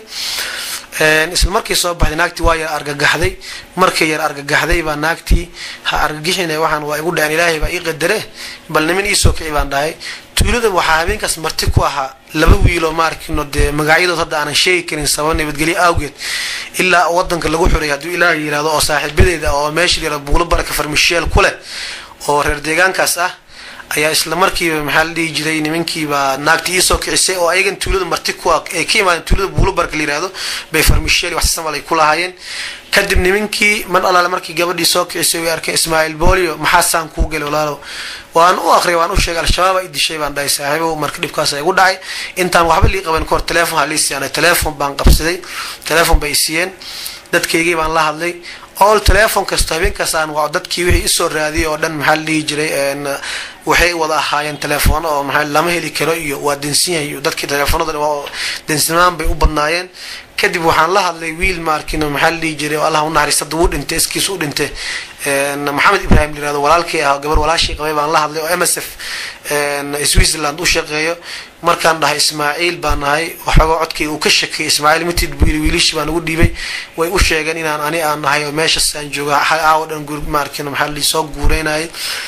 isla markii soo baxday naagtii waa yar argagaxday markay yar argagaxday baa naagtii ha argagixina waxaan waa igu dhaceen ilaahay baa ii qadare bal niman iisoo kici baan dhahay tuulada waxaa habeenkaas marti ku ahaa laba wiiloo maarkino dee magacyadood hadda aanan sheegi karin sabab nabadgelyo awgeed ilaa wadanka lagu xuray hadduu ilaahay yihahdo oo saaxiibadeeda oo meesha yara buulo baraka farmisheel ku leh oo reer deegaankaas ah ayaa isla markiiba maxaa la dhihi jiray nimankiibaa naagti iisoo kicisay oo ayagan tuulada marti ku ay ka imaadeen tuulada buulobarka la yihahdo bay farmisheel wax samal ay ku lahaayeen kadib nimankii mar allaale markii gabadhii soo kicisay way arkeen ismaaciil boolio maxaasaan kuu gelay walaalow waan u aqriyay waan u sheegay al-shabaab ay dishay baan dhahay saaxiibow marka dhibkaas igu dhacay intaan waxba lii qaban kahor teleefon ha lii siiyaan teleefon baan qabsaday teleefon bay siiyeen dadkaygii baan la hadlay all teleefon kasta habeenkaas aan waa dadkii wixii isoo raadiyay oo dhan maxaa la dhihi jiray waxay wada ahaayeen teleefon oo maxaa lama heli karo iyo waa densin yahay dadkii teleefonada waa densinaan bay u badnaayeen kadib waxaan la hadlay wiil maarkin maxaa la dhihi jiray oo allah u naxariista duu dhintay iskiis u dhintay maxamed ibrahim layirahdo walaalkii ah gabar walaashii qabay baan la hadlay oo m s f switzerland u shaqeeyo markaan dhahay ismaaciil baan nahay waxoogaa codkayga uu ka shakiyay ismaaciil mitid buu yiri wiilishii baan ugu dhiibay way u sheegeen inaan ani aan nahay oo meeshas aan jooga aawo dhan maarkin maxaa la soo guureynayay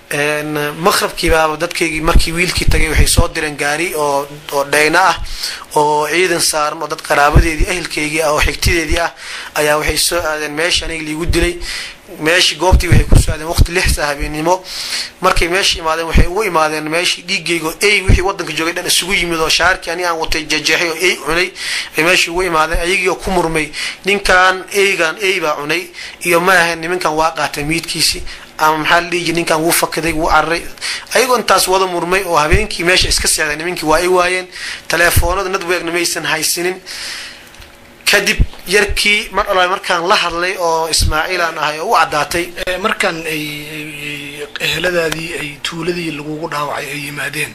maqrabkiibaaba dadkaygii markii wiilkii tagay waxay soo direen gaari oo oo dhayna ah oo ciidan saaran oo dad qaraabadeedii ehelkaygii ah oo xigtideedii ah ayaa waxay soo aadeen meesha aniga liigu dilay meeshii goobtii waxay ku socdeen waqti lixsa habeennimo markay meesha imaadeen waxay ugu imaadeen meeshii dhiigayga oo ey wixii wadanka joogay dhan isugu yimid oo shaarkii ani aan watay jejeexay oo ey cunay bay meeshii ugu imaadeen ayagiioo ku murmay ninkan eygan ey baa cunay iyo ma ahayn nimankan waa qaatay miidkiisii ama maxaa la dhihi jiri ninkan wuu fakaday wuu cararay ayagoo intaas wada murmay oo habeenkii meesha iska seexday nimankii waa ay waayeen teleefoonada nadweegna maysan haysinin kadib yarkii mar alla markaan la hadlay oo ismaaciil aan ahay oo u caddaatay markan ay eheladaadii ay tuuladii lagugu dhaawacay ay yimaadeen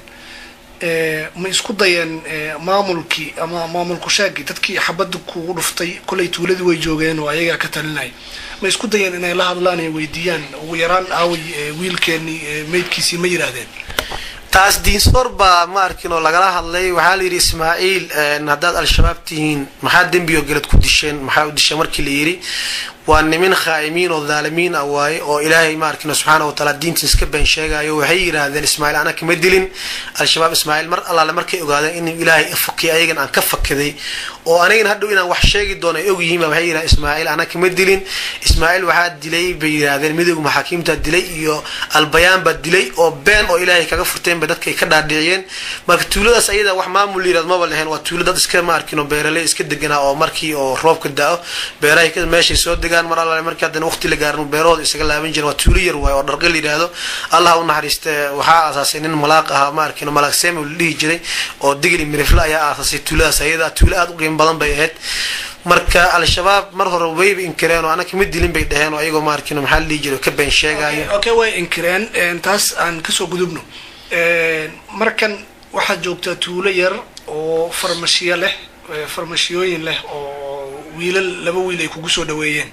ma isku dayeen maamulkii ama maamulku sheegii dadkii xabadda kugu dhuftay kolay tuuladii way joogeen oo ayagaa ka talinay ma isku dayeen inay la hadlaan ay weydiiyaan ugu yaraan aaway wiilkeenii meydkiisii ma yidhaahdeen taas diinsoor baa ma arkin oo lagala hadlay waxaa la yidhi ismaaciil haddaad al-shabaab tihiin maxaa dembioo gelad ku disheen maxaa u disheen markii la yidhi waa nimin khaa'imiin oo dhaalimiin ah waaye oo ilaahay ma arkino subxaana wa taala diintiis ka been sheegayo waxay yidhaahdeen ismaaciil ana kama dilin al-shabaab ismaaciil mar allaale markay ogaadeen in ilaahay fakiy ayagan aan ka fakaday oo anigan hadhow inaan wax sheegi doono ay ogyihiin waxay yidhahdeen ismaaciil ana kama dilin ismaaciil waxaa dilay bay yidhaahdeen midowga maxaakiimta dilay iyo albayaan baa dilay oo been oo ilaahay kaga furteen bay dadkay ka dhaadhiciyeen marka tuuladaas ayada wax maamul yirahd maba leheen waa tuulo dad iska ma arkino beeraley iska deganaa oo markii oo roobka da-o beerahay meeshay soo degaan mar alla markii haddana waqti la gaarin beerahooda isaga laaban jiren waa tuulo yar waaye oo dharqe la yidhaahdo allah u naxariiste waxaa aasaasay nin malaaq ahaa ma arkino malaaq seme la dhihi jiray oo digli mirifle ayaa aasaasay tuuladaas ayada tuulo aada u qiimo badan bay ahayd marka al-shabaab mar hore wayba inkireen oo anaka ma dilin bay dhaheen oo ayagoo ma arkino maxaa la dhihi jiray ka been sheegaayo okay way inkireen taas aan kasoo gudubno markan waxaad joogtaa tuulo yar oo farmashiyo leh farmashiyooyin leh oo wiilal laba wiil ay kugu soo dhaweeyeen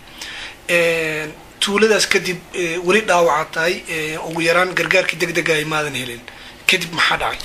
tuuladaas kadib weli dhaawaca tahay ugu yaraan gargaarkii deg dega ay maadan helin kadib maxaa dhacay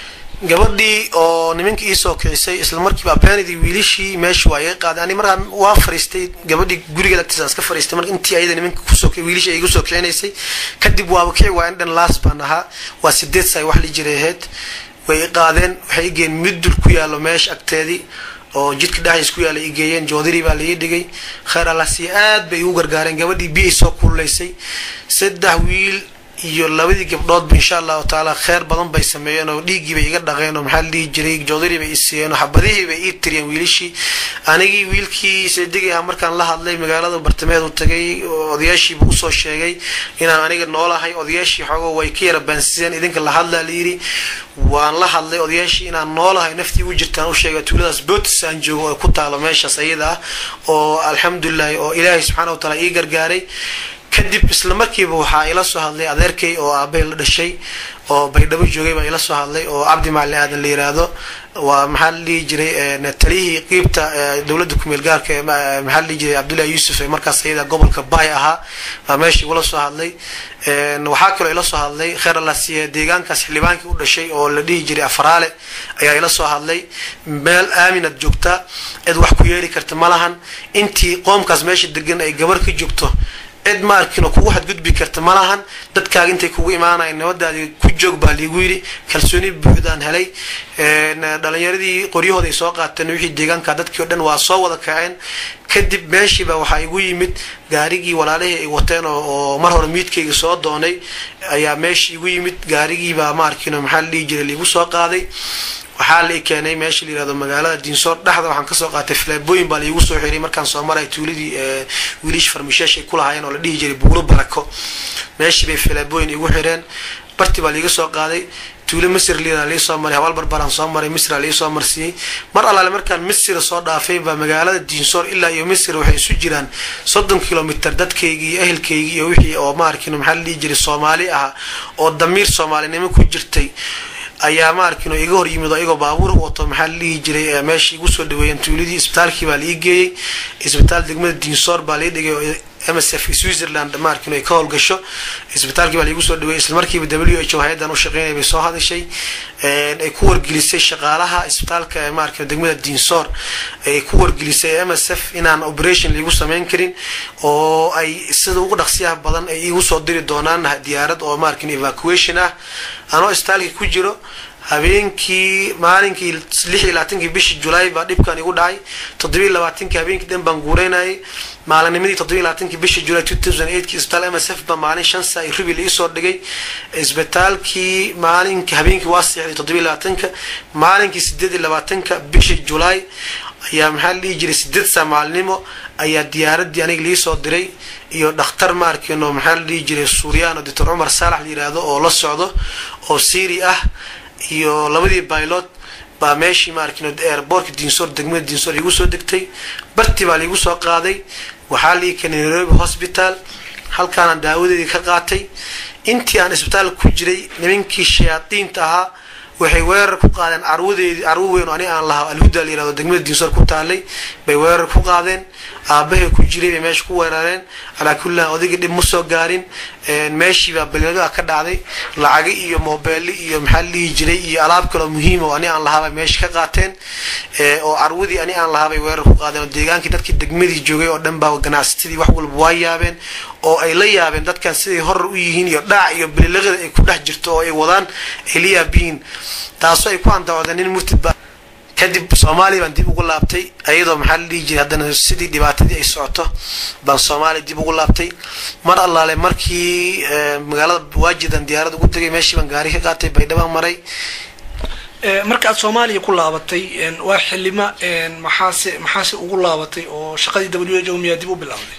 gabadhii oo nimankii iisoo kicisay isla markiiba abeenidii wiilishii meesha waa iga qaaday ani markaa waa fariistay gabadhii gurigeed agtiisa iska fariistay marka intii ayada nimanka kusoo wiilishi ay igu soo kicinaysay kadib waaba kici waa in dhan laas baan ahaa waa sideed say wax la jiray ahayd way i qaadeen waxay igeen midul ku yaallo meesha agteedii oo jidka dhexdiis ku yaala i geeyeen joodiri baa laii dhigay kheyr allasi aad bay igu gargaareen gabadhii biyay soo kululaysay saddex wiil iyo labadii gabdhoodba insha allahu tacaala kheyr badan bay sameeyeen oo dhiiggii bay iga dhaqeen oo maxaa la dhihi jiray joodari bay i siiyeen oo xabadihii bay ii tiriyeen wiilishii anigii wiilkii seedigii ah markaan la hadlay magaalada bartameed u tagay odayaashiiba usoo sheegay inaan aniga noolahay odayaashii xoogo way ka yara baansiseen idinka la hadlaa layidhi waan la hadlay odayaashii inaan noolahay naftii u jirtaan u sheegay tuuladaas bootis aan joogo oo ku taalo meeshaas ayada ah oo alxamdulilahi oo ilaahay subxaana wa taala ii gargaaray kadib isla markiiba waxaa ila soo hadlay adeerkay oo aabbahay la dhashay oo baydhabo joogay baa ila soo hadlay oo cabdi macali aadan la yiraahdo waa maxaa la dhihi jiray taliyihii qiibta dowladda kumeel gaarka maxaa la dhihi jiray cabdullahi yuusuf ee markaas ayada gobolka baay ahaa baa meesha igula soo hadlay waxaa kaloo ila soo hadlay kheer allasiiye deegaankaas xildhibaankii u dhashay oo la dhihi jiray afaraale ayaa ila soo hadlay meel aaminad joogta cid wax ku yeeli karta ma lahan intii qoomkaas meesha degan ay gabar ka joogto cid ma arkin oo kugu xadgudbi karta ma lahan dadkaaga intay kugu imaanayan nabadaadii ku joog baa liigu yidhi kalsooni buuxdaan helay dhalinyaradii qoryahooda ay soo qaateen wixii deegaanka dadkii o dhan waa soo wada kaceen kadib meeshiiba waxaa igu yimid gaarigii walaalihii ay wateen oo mar hore miidkayga soo doonay ayaa meeshii igu yimid gaarigiibaa ma arkin oo maxaa la dhihi jiray liigu soo qaaday waxaa la keenay meesha la yirahdo magaalada diinsoor dhexda waxaan kasoo qaatay filaabooyin baa laigu soo xiray markaan soo maray tuuladii wiilish farmisheesh ay ku lahaayeen oo la dhihi jiray buuro barako meeshii bay filaabooyin igu xireen barti baa laiga soo qaaday tuulo misr liidaa lai soo maray habaal barbaraan soo maray misra lai soo marsiiyey mar allaale markaan misr soo dhaafay baa magaalada diinsoor ilaa iyo misr waxay isu jiraan soddon kilomitr dadkaygii iyo ehelkaygii iyo wixii oo ma arkin maxaa la dhihi jiray soomaali ah oo damiir soomaalinimo ku jirtay ayaa ma arkin oo iga hor yimid oo igoo baabuur wato maxaa la dhihi jiray meesha igu soo dhaweeyeen tuuladii isbitaalkii baa lai geeyey isbitaal degmada diinsoor baa lai dhigay oo msf switzerland maarkin ay ka howlgasho isbitaalkii baa laigu soo dhaweeyey islamarkiiba w h o hay-adan u shaqeynaya bay soo hadashay ay ku wargelisay shaqaalaha isbitaalka maarkin degmada diinsoor ay ku wargelisay msf inaan operation laigu sameyn karin oo ay sida ugu dhaqsiyaha badan ay igu soo diri doonaan diyaarad oo maarkin evacuation ah anoo isbitaalkii ku jiro habeenkii maalinkii lix iyo labaatankii bishii julaay baa dhibkan igu dhacay toddobiy labaatankii habeenkii dhan baan guureynayay maalinimadii toddobiy labaatankii bishii julaay two thousand eightkii isbitaal m s f baa maalin shan saa iyo rubi laisoo dhigay isbitaalkii maalinki habeenkii waa seexday toddobiy labaatanka maalinkii sideed iyo labaatanka bishii julaay ayaa maxaa la dhihi jiray sideed saa maalinimo ayaa diyaaradii aniga liisoo diray iyo dhakhtar ma arkino maxaa la dhihi jiray suuriyaano doctor cumar saalax la yiraahdo oo la socdo oo syri ah iyo labadii baylot baa meeshii maarkin airbortka diinsoor degmada diinsoor igu soo degtay barti baa laigu soo qaaday waxaa lii keenay nairobi hospital halkaana daawadeedii ka qaatay intii aan isbitaal ku jiray nimankii shayaadiinta ahaa waxay weerar ku qaadeen carwadeedii carwo weyn oo ani aan lahaa alhuda la yirahdo degmada diinsoor ku taalay bay weerar ku qaadeen aabahay ku jiray bay meesha ku weerareen calaa kullihan odayga dhib ma soo gaarin meeshiibaa balinadaa ka dhacday lacaga iyo mobeeli iyo maxaa la dhihi jiray iyo alaab kaloo muhiima oo ani aan lahaabay meesha ka qaateen oo carwadii ani aan lahaabay weerar ku qaadeen oo deegaankii dadkii degmadii joogay oo dhan baa ganacsatadii wax walba waa yaabeen oo ay la yaabeen dadkan siday horar u yihiin iyo dhaac iyo balilaqada ay ku dhex jirto oo ay wadaan ay la yaabiyiin taasoo ay ku andacodeen nin murtidba kadib soomaaliya baan dib ugu laabtay ayadoo maxaa la dhihi jiray haddana sidii dhibaatadii ay socoto baan soomaaliya dib ugu laabtay mar allaale markii magaalada waajidan diyaarad ugu tegay meeshii baan gaari ka qaatay baydhabaan maray marka aad soomaaliya ku laabatay waa xilima maxaase maxaase ugu laabatay oo shaqadii w h o miyaa dib u bilowday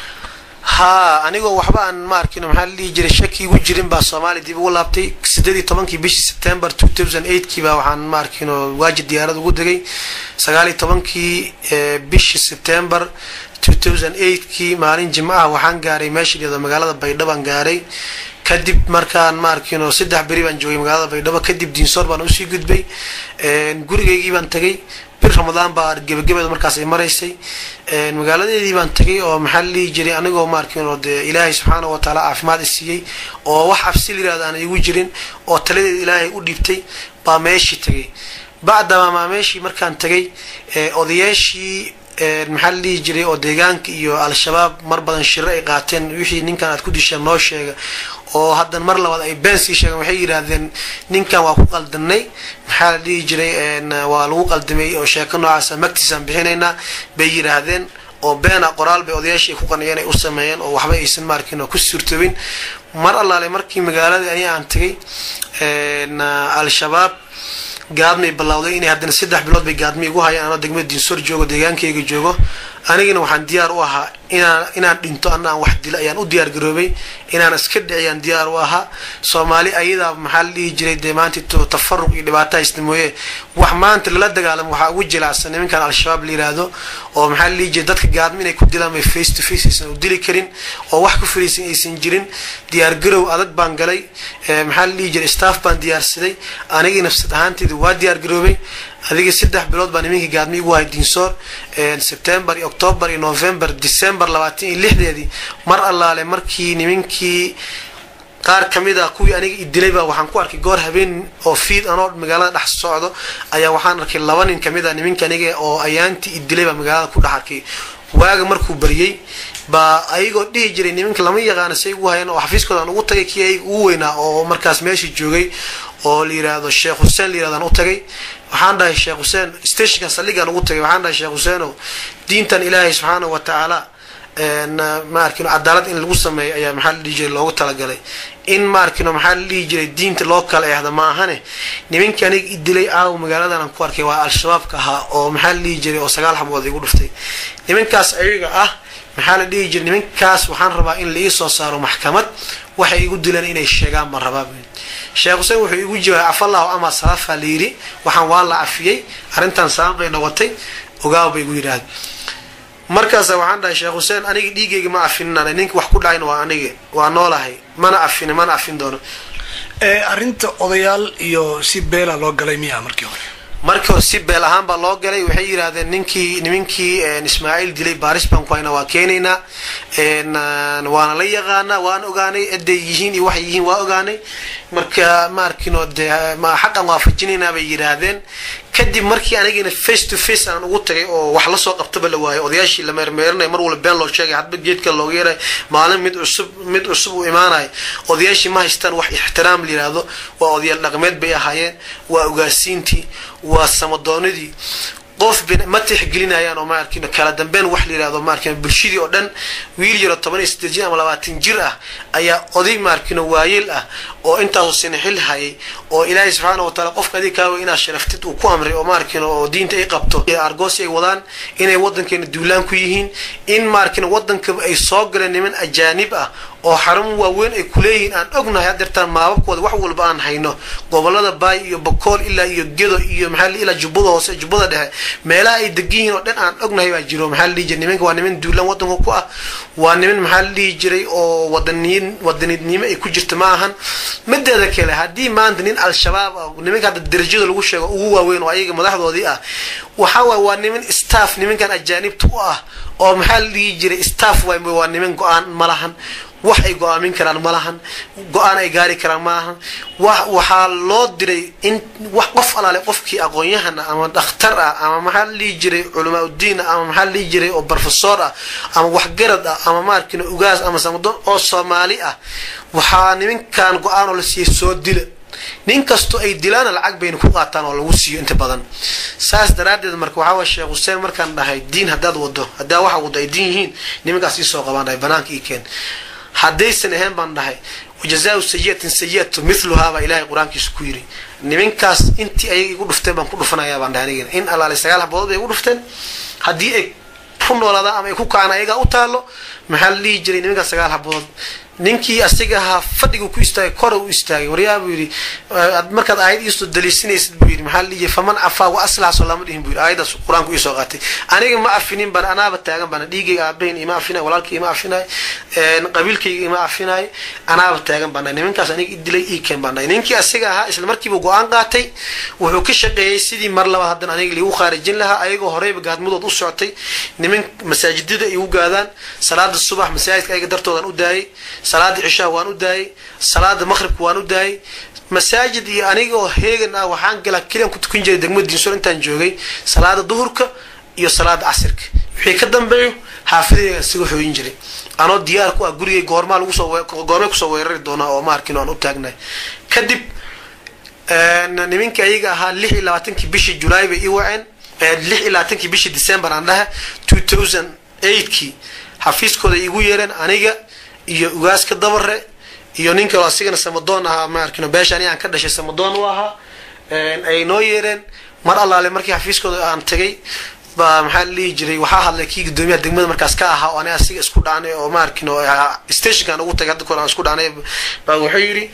haa anigoo waxba aan ma arkin maxaa la dhihi jiray shaki igu jirin baa soomaaliya dib ugu laabtay sideed iyo tobankii bishii september two thousand eightkii baa waxaan ma arkin oo waajid diyaarad ugu degay sagaal iyo tobankii bishii september two thousand eightkii maalin jimcaha waxaan gaaray meesha dhiyado magaalada baydhabaan gaaray kadib markaan ma arkin oo saddex beri baan joogay magaalada baydhabo kadib diinsoor baan usii gudbay gurigeygii baan tagay bir ramadaan baa gebagabeeda markaas ay maraysay magaaladeedii baan tagay oo maxaa la dhihi jiray anigoo maarkin oo dee ilaahay subxaana wa tacaala caafimaad i siiyey oo wax cabsi la yirahdo aan igu jirin oo taladeeda ilaahay u dhiibtay baa meeshii tagay bacdama maa meeshii markaan tagay odayaashii maxaa la dhihi jiray oo deegaanka iyo al-shabaab mar badan shiro ay qaateen wixii ninkan aad ku disheen noo sheega oo haddana mar labaad ay been sii sheegeen waxay yidhaahdeen ninkan waa ku qaldanay maxaa la dhihi jiray waa lagu qaldamay oo sheeko noocaasa magtiisaan bixinaynaa bay yidhaahdeen oo beena qoraal bay odayaashii ay ku qaniceen ay u sameeyeen oo waxba aysan maarkin oo ku suurtoobin mar allaale markii magaaladii ani aan tagay al-shabaab gaadmay ballawday inay haddana saddex bilood bay gaadmi igu hayaan anoo degmada diinsoor joogo deegaankayga joogo anigana waxaan diyaar u ahaa inaan inaan dhinto ana aan wax dilo ayaan u diyaar garoobay inaan iska dhiciyaan diyaar u ahaa soomaali ayadaa maxaa la dhihi jiray dee maanta tafaruq iyo dhibaato haysta mooye wax maanta lala dagaalamo waxaa ugu jilacsan nimankan al-shabaab la yiraahdo oo maxaa la dhihi jiray dadka gaadmi inay ku dilaan bay face to face aysan u dili karin oo wax ku fariisan aysan jirin diyaar garow adag baan galay maxaa la dhihi jiray staff baan diyaarsaday anigii nafsad ahaanteyda waa diyaar garoobay adiga saddex bilood baa nimankii gaadmi igu hay diinsoor september iyo october iyo november december labaatan iyo lixdeedii mar allaale markii nimankii qaar kamid a kuwii aniga idilay baa waxaan ku arkay goor habeen oo fiid anoo magaalada dhex socdo ayaa waxaan arkay laba nin kamid a nimanka aniga oo ayaantii idilay baa magaalada ku dhex arkay waaga markuu baryay baa ayagoo dhihi jiray nimanka lama yaqaana say ugu hayeen oo xafiiskooda aan ugu tagay kii ayaga ugu weynaa oo markaas meesha joogay oo la yiraahdo sheekh xuseen la yirahdo aan u tagay waxaan dhahay sheekh xuseen stationka saldhigaan ugu tagay waxaan dhahay sheekh xuseenow diintan ilaahay subxaana wa tacaala ma arkino cadaalad in lagu sameeyo ayaa maxaa la dhihi jiray loogu talagalay in ma arkino maxaa la dhihi jiray diinta loo kala eexda ma ahane nimankii aniga idilay aaw magaaladan aan ku arkay waa al-shabaabka ahaa oo maxaa la dhihi jiray oo sagaal xabood igu dhuftay nimankaas ayaga ah maxaa la dhihi jiray nimankaas waxaan rabaa in la ii soo saaro maxkamad waxay igu dileen inay sheegaan baan rabaa sheekh xuseen wuxuu igu jawaabay cafallahu ama salaafa la yidhi waxaan waa la cafiyey arrintan sabab bay noqotay ogaaw bay igu yidhaahda markaasa waxaan dhahay sheekh xuseen aniga dhiigayga ma afininana ninka wax ku dhacayna waa aniga waa noolahay mana afini mana afin doono arrinta odayaal iyo si beela loo galay miyaa markii hore markii hore si beel ahaan baa loo galay waxay yidhaahdeen ninkii nimankii ismaaciil dilay baaris baan ku hayna waa keenaynaa waana la yaqaanaa waan ogaanay eday yihiin iyo waxay yihiin waa ogaanay marka ma arkino dee xaqan waafajinaynaa bay yidhaahdeen kadib markii anigina face to face aan ugu tagay oo wax lasoo qabtaba la waayay odayaashii la meermeerinay mar walba been loo sheegay hadba geedka looga yeeray maalin mid cusub mid cusub uu imaanayo odayaashii ma haystaan wax ixtiraam la yidhaahdo waa odayaal dhaqmeed bay ahaayeen waa ogaasiintii waa samadoonidii qof ma tixgelinayaan oo maarkin kala dambeyn wax la yihahdo maarkin bulshadii oo dhan wiil yaro toban iyo sideed jir ama labaatan jir ah ayaa oday maarkino waayeel ah oo intaasoo sina xil hayay oo ilaahay subxaana wataala qofka adig kaawa inaad sharaftid uu ku amray oo maarkin oo diinta ay qabto argoosi ay wadaan inay wadankeena duulaan ku yihiin in maarkin wadanka ay soo galeen niman ajaanib ah oo xarun waaweyn ay kuleeyihiin aan ognahay hadeertaan maababkooda wax walba aan hayno gobolada baay iyo bokool ilaa iyo gedo iyo maxaa ilaa jubbada hoose jubbada dhexe meelaha ay degan yihiin oo dhan aan ognahay baa jiro maxaa la dhihi jiray nimanka waa niman duulaan wadanka ku ah waa niman maxaa la dhihi jiray oo wadaniyin wadanidnimo ay ku jirta ma ahan mideeda kale haddii maanta nin al-shabaab ah nimanka hadda darajada lagu sheego ugu waaweyn oo ayaga madaxdoodii ah waxaa waay waa niman staff nimankan ajaanibta u ah oo maxaa la dhihi jiray staff waay waa niman go-aan ma lahan wax ay go-aamin karaan ma lahan go-aan ay gaari karaan ma lahan wa waxaa loo diray in wax qof alaale qofkii aqoon-yahan ah ama dhakhtar ah ama maxaa la dhihi jiray culamaa uddiin ah ama maxaa la dhihi jiray oo barofesor ah ama waxgarad ah ama maarkina ugaas ama samadoon oo soomaali ah waxaa nimankan go-aan oo la siiyey soo dila nin kastoo ay dilaana lacag bayna ku qaataan oo lagu siiyo inta badan saas daraaddeed marka waxaa way sheekh xuseen markaan dhahay diin haddaad wado haddaa waxa wado ay diin yihiin nimankaas ii soo qabaan dhahay banaanka ii keen haddaysan ahayn baan dhahay wajazaau sayiatin sayatu miluhaa baa ilaahay qur-aankiisa ku yiri nimankaas intii ayaga igu dhufteen baan ku dhufanayaa baan dhahay anigina in allaale sagaal haboodod bay igu dhufteen haddii ay ku noolaadaan ama ay ku kacaan ayagaa u taalo maxaa la dhihi jiray nimankaas sagaal haboodod ninkii asiga ahaa fadhigu ku istaagay kora u istaagay waryaa buu yidhi markaad aayad iisoo daliisinaysid buu yidhi maxaa la dhihi faman cafaa wa aslaxso lama dhihin buu yidhi aayaddaas qur-aanku iisoo qaatay aniga ma afinin bana anaaba taagan bana dhiigayga aabahin ima afinay walaalkay ima afinay qabiilkayga ima afinay anaaba taagan bana nimankaas aniga idilay ii keen bana ninkii asiga ahaa isla markiiba go-aan qaatay wuxuu ka shaqeeyey sidii mar labaad haddana aniga liigu khaarijin lahaa ayagoo horeyba gaadmadood u socotay niman masaajidada ay u gaadaan salaada subax masaajidka ayaga dartoodan u daayay salaada cishaa waan u daayay salaada maqhribka waan u daayay masaajid iyo anigoo heegan ah waxaan galaa keliyan ku tukan jiray degmada diinsor intaan joogay salaada duhurka iyo salaada casirka wixii ka dambeeyo xaafidayga isaga xooyin jiray anoo diyaar ku ah gurigay goormaa lagu soo goormay kusoo weerari doonaa oo ma arkin aan u taagnahay kadib nimankii ayaga ahaa lix iyo labaatankii bishii julaay bay ii waceen lix iyo labaatankii bishii december aan dhaha two thousand eightkii xafiiskooda igu yeereen aniga iyo ugaaska dabare iyo nin kaloo asigana samadoon ahaa ma arkino beesha ani aan ka dhashay samadoon u ahaa ay noo yeereen mar allaale markii xafiiskooda aan tagay baa maxaa la dhihi jiray waxaa hadlay kii guddoomiyaha degmada markaas ka ahaa oo ani asiga isku dhaanay oo ma arkino stationkan ugu tagay hadda kore aan isku dhaanay baa wuxuu yidhi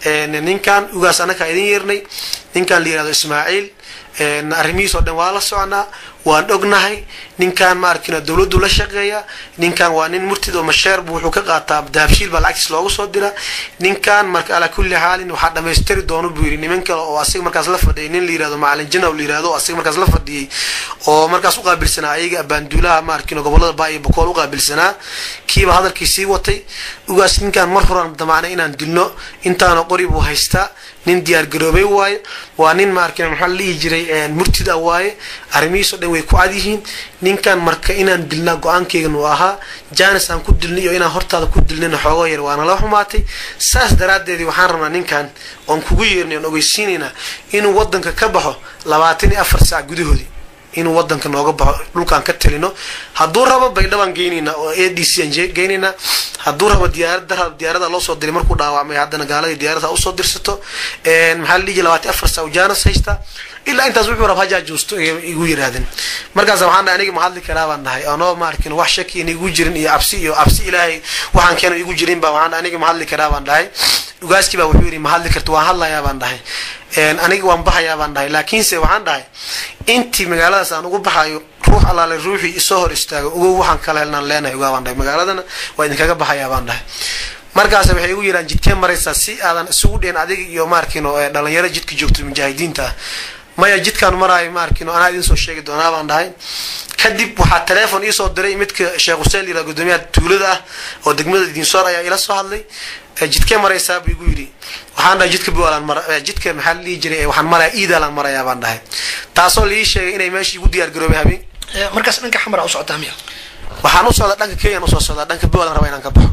ninkan ugaas anakaa idin yeernay ninkan la yihahdo ismaaciil arrimihiis oo dhan waa la soconaa waan ognahay ninkan ma arkino dawladdu la shaqeeya ninkan waa nin murtid oo masheerbu wuxuu ka qaataa dahabshiil baa lacagtiis loogu soo dira ninkan marka alaa kulli xaalin waxaa dhamaystiri doono buu yidhi niman kale oo asiga markaas la fadhiyay nin la yirahdo macalin janaw la yirahdo oo asiga markaas la fadhiyay oo markaas uqaabilsanaa ayaga abaanduulaha ma arkino gobolada baa iyo bokool uqaabilsanaa kiiba hadalkii sii watay ugaas ninkan mar horaan damacnay inaan dilno intaana qori buu haystaa nin diyaar garoobay waaye waa nin ma arkina maxaa la dhihi jiray murtid ah waaye arrimihiisoo dhan way ku cad yihiin ninkan marka inaan dilnaa go-aankeygan uu ahaa janis aan ku dilnay iyo inaan hortaada ku dilnayna xoogoo yar waana la xumaatay saas daraaddeedii waxaan rabnaa ninkan oon kugu yeernay oon ogeysiinaynaa inuu wadanka ka baxo labaatan iyo afar saac gudahoodii inuu wadanka nooga baxo dhulkaan ka talino hadduu rabo baydhabaan geynaynaa oo a d c aan geynaynaa hadduu rabo diyaarada diyaarada loo soo diray markuu dhaawacmay haddana gaaladii diyaarada usoo dirsato maxaa la dhihi labaatan afar saac jaanas haysta ilaa intaas wuxuu rab hajaajuusto igu yiraahdeen markaas waxaan dhahay aniga ma hadli karaa baan dhahay anoo ma arkin wax shaki in igu jirin iyo cabsi iyo cabsi ilaahay waxaan keeno igu jirin baa waxaan aniga ma hadli karaa baan dhahay ugaaskii baa wuxuu yidhi ma hadli karto waan hadlayaa baan dhahay aniga waan baxayaa baan dhahay laakiinse waxaan dhahay intii magaaladaas aan ugu baxayo ruux allaale ruuxii isoo hor istaago ogow waxaan kala helnaan leenahay ogaa baan dhahay magaaladana waa idinkaga baxayaa baan dhahay markaas waxay igu yidhaan jidkee maraysaa si aadan isugu dheen adiga iyo maarkino dhalinyaro jidka joogto mujaahidiinta ah maya jidkaan maraayo ma arkino anaa idin soo sheegi doonaa baan dhahay kadib waxaa teleefon iisoo diray midka sheekh xuseen yira gudoomiyaha tuulada ah oo degmada dinsoor ayaa ila soo hadlay jidkee maraysaa buu igu yidhi waxaan dhahay jidka bualan mar jidka maxaa la dhihi jiray waxaan maraya iidaalaan marayaa baan dhahay taasoo laii sheegay inay meeshii igu diyaar garoobay habeen markaas dhanka xamara u socotaa miya waxaan u socdaa dhanka kenyan usoo socdaa dhanka bualan raba inaan ka baxo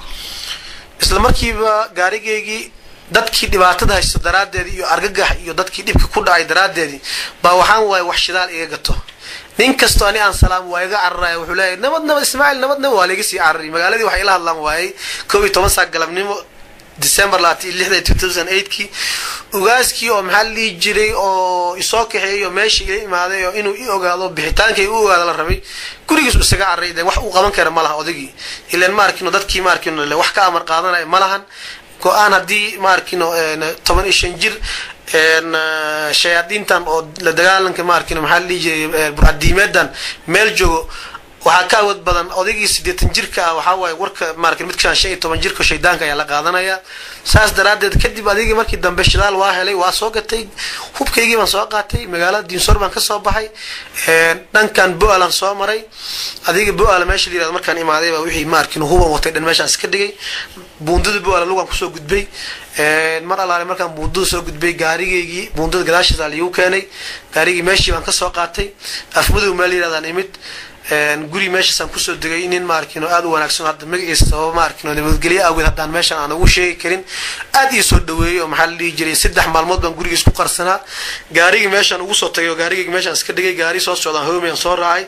isla markiiba gaarigaygii dadkii dhibaatada haysto daraaddeedii iyo argagax iyo dadkii dhibka ku dhacay daraaddeedii baa waxaan waayay wax shidaal iga gato nin kastoo ani aan salaam waa iga cararaya wuxuu leeyahay nabad nabad ismaaciil nabad nabad waa laiga sii carari magaaladii waxay ila hadlaan waayay kow iyo toban saa galabnimo december labaatan iyo lixda two thousand eightkii ugaaskii oo maxaa la dhihi jiray oo isoo kaxeeyay oo meesha ila imaaday oo inuu i ogaado bixitaankay u ogaado la rabay gurigiis isaga carray de wax uu qaban kara ma laha odaygii ilan ma arkino dadkii ma arkino wax ka amar qaadanaya ma lahan go-aan haddii ma arkino toban iyo shan jir shayaadiintan oo la dagaalanka ma arkino maxaa la dhihi jiray burcadiimeedan meel joogo waxaa ka awood badan odaygii siddeetan jirka ah waxaa waaye warka maarkin midkaan shan iyo toban jirka shaydaanka ayaa la qaadanaya saas daraaddeed kadib adigii markii dambe shidaal waa helay waa soo gatay hubkaygii baan soo qaatay magaalada diinsoor baan kasoo baxay dhankan bo-alan soo maray adiga bo-ala meesha la yirahdo markaan imaaday baa wixii maarkin huban watay dhan meeshaan iska dhigay buundada bo-ala lugaan kusoo gudbay mar allaale markaan buundada soo gudbay gaarigaygii buundada gadaashiisa liigu keenay gaarigii meeshii baan kasoo qaatay afmadow meel yirahdaan imid guri meeshaasaan kusoo degay nin maarkino aada u wanaagsan hadda magaciisa sababa maarkino nabadgelyo awgeed haddaan meeshaan aan ugu sheegi karin aada ii soo dhaweeyey oo maxaa la dhihi jiray saddex maalmood baan gurigiis ku qarsanaa gaarigii meeshaan ugu soo tagay oo gaarigaygi meeshaan iska dhigay gaari soo socdaan hoomeyaan soo raacay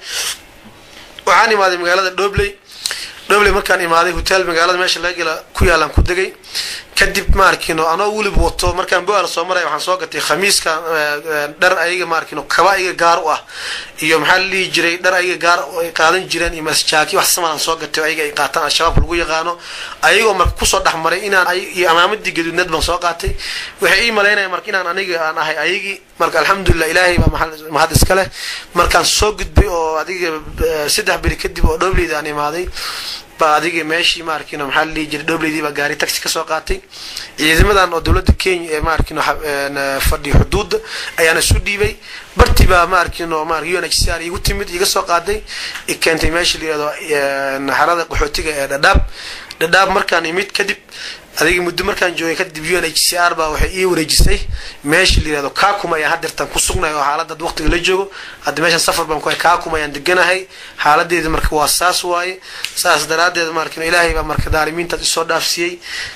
waxaan imaaday magaalada dhobley dhobley markaan imaaday hotel magaalada meesha laga gela ku yaalaan ku degay kadib maarkino anoo welib wato markaan bo-aala soo maraya waxaan soo gatay khamiiska dhar ayaga maarkino kaba ayaga gaar u ah iyo maxaa la dhihi jiray dhar ayaga gaar ay qaadan jireen iyo masjaaki wax samaan soo gatay ayaga ay qaataan al-shabaabka lagu yaqaano ayagoo marka kusoo dhex maray inaan iyo amaamadii gaduudneed baan soo qaatay waxay ii malaynaya marka inaan aniga aan ahay ayagii marka alxamdulilah ilaahay baa mahad iska leh markaan soo gudbay oo adiga saddex beri kadib oo dhobleyda aan imaaday baa adiga meeshii maarkino maxaa la dhihi jiray dhobleydii baa gaari taxi kasoo qaatay ciidamadan oo dowladda kenya ee maarkino fadhiyo xuduudda ayaana isu dhiibay bartii baa maarkino mar u n h c r igu timid iga soo qaaday i keentay meesha la yihahdo xarada qaxootiga ee dhadhaab dhadhaab markaan imid kadib adiga muddo markaan joogay kadib u n h c r baa waxay ii wareejisay meesha la yihahdo kakum ayaan haddeertan ku sugnay oo xaalada ad waqtiga la joogo hadda meeshaan safar baan ku kakum ayaan deganahay xaaladeeda marka waa saas waaye saas daraaddeed markino ilaahay baa marka daalimiintaas isoo dhaafsiiyey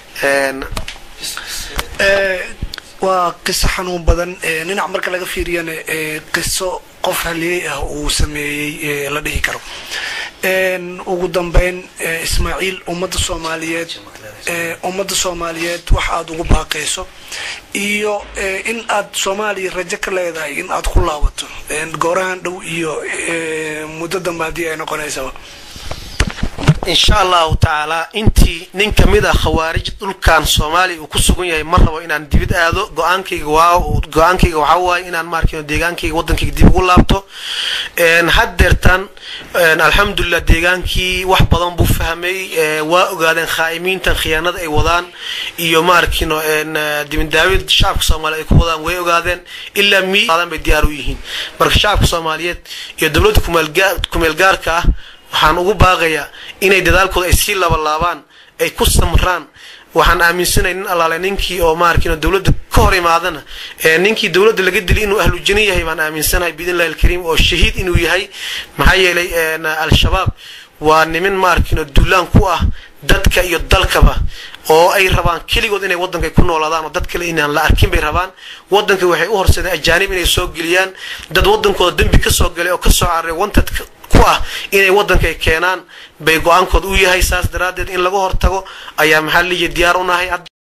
waa qiso xanuun badan dhinac marka laga fiiriyana qiso qof haliyey ah uu sameeyey la dhihi karo ugu dambeyn ismaaciil ummadda soomaaliyeed ummadda soomaaliyeed wax aada ugu baaqayso iyo in aad soomaaliya rajo ka leedahay in aad ku laabato goorahan dhow iyo muddo dambe haddii ay noqonaysaba insha allahu tacaala intii nin kamid ah khawaarij dhulkan soomaaliya uu ku sugan yahay ma rabo inaan dibid aado go-aankayga waa go-aankayga waxaa waaye inaan maarkino deegaankayga waddankayga dib ugu laabto haddeertan alxamdulilah deegaankii wax badan buu fahmay waa ogaadeen khaa'imiintan khiyaanada ay wadaan iyo maarkino dibindaawid shacabka soomaaliyeed ay ku wadaan way ogaadeen ilaa mi aadan bay diyaar u yihiin marka shacabka soomaaliyeed iyo dowladda kumeel gaarka ah waxaan ugu baaqayaa inay dadaalkooda ay sii labalaabaan ay ku samraan waxaan aaminsanay nin allaale ninkii oo maarkin dowladda ka hor imaadana ninkii dowladda laga dilay inuu ahlu jana yahay baan aaminsanahay biidnillahi alkariim oo shahiid inuu yahay maxaa yeelay al-shabaab waa nimin maarkin duulaan ku ah dadka iyo dalkaba oo ay rabaan keligood inay waddanka ku noolaadaan oo dad kale inaan la arkin bay rabaan waddanka waxay u horseedeen ajaanib inay soo geliyaan dad waddankooda dembi ka soo galay oo ka soo cararay wantad ku ah inay waddanka ay keenaan bay go-aankood u yahay saas daraaddeed in laga hortago ayaa maxaa liiya diyaar u nahay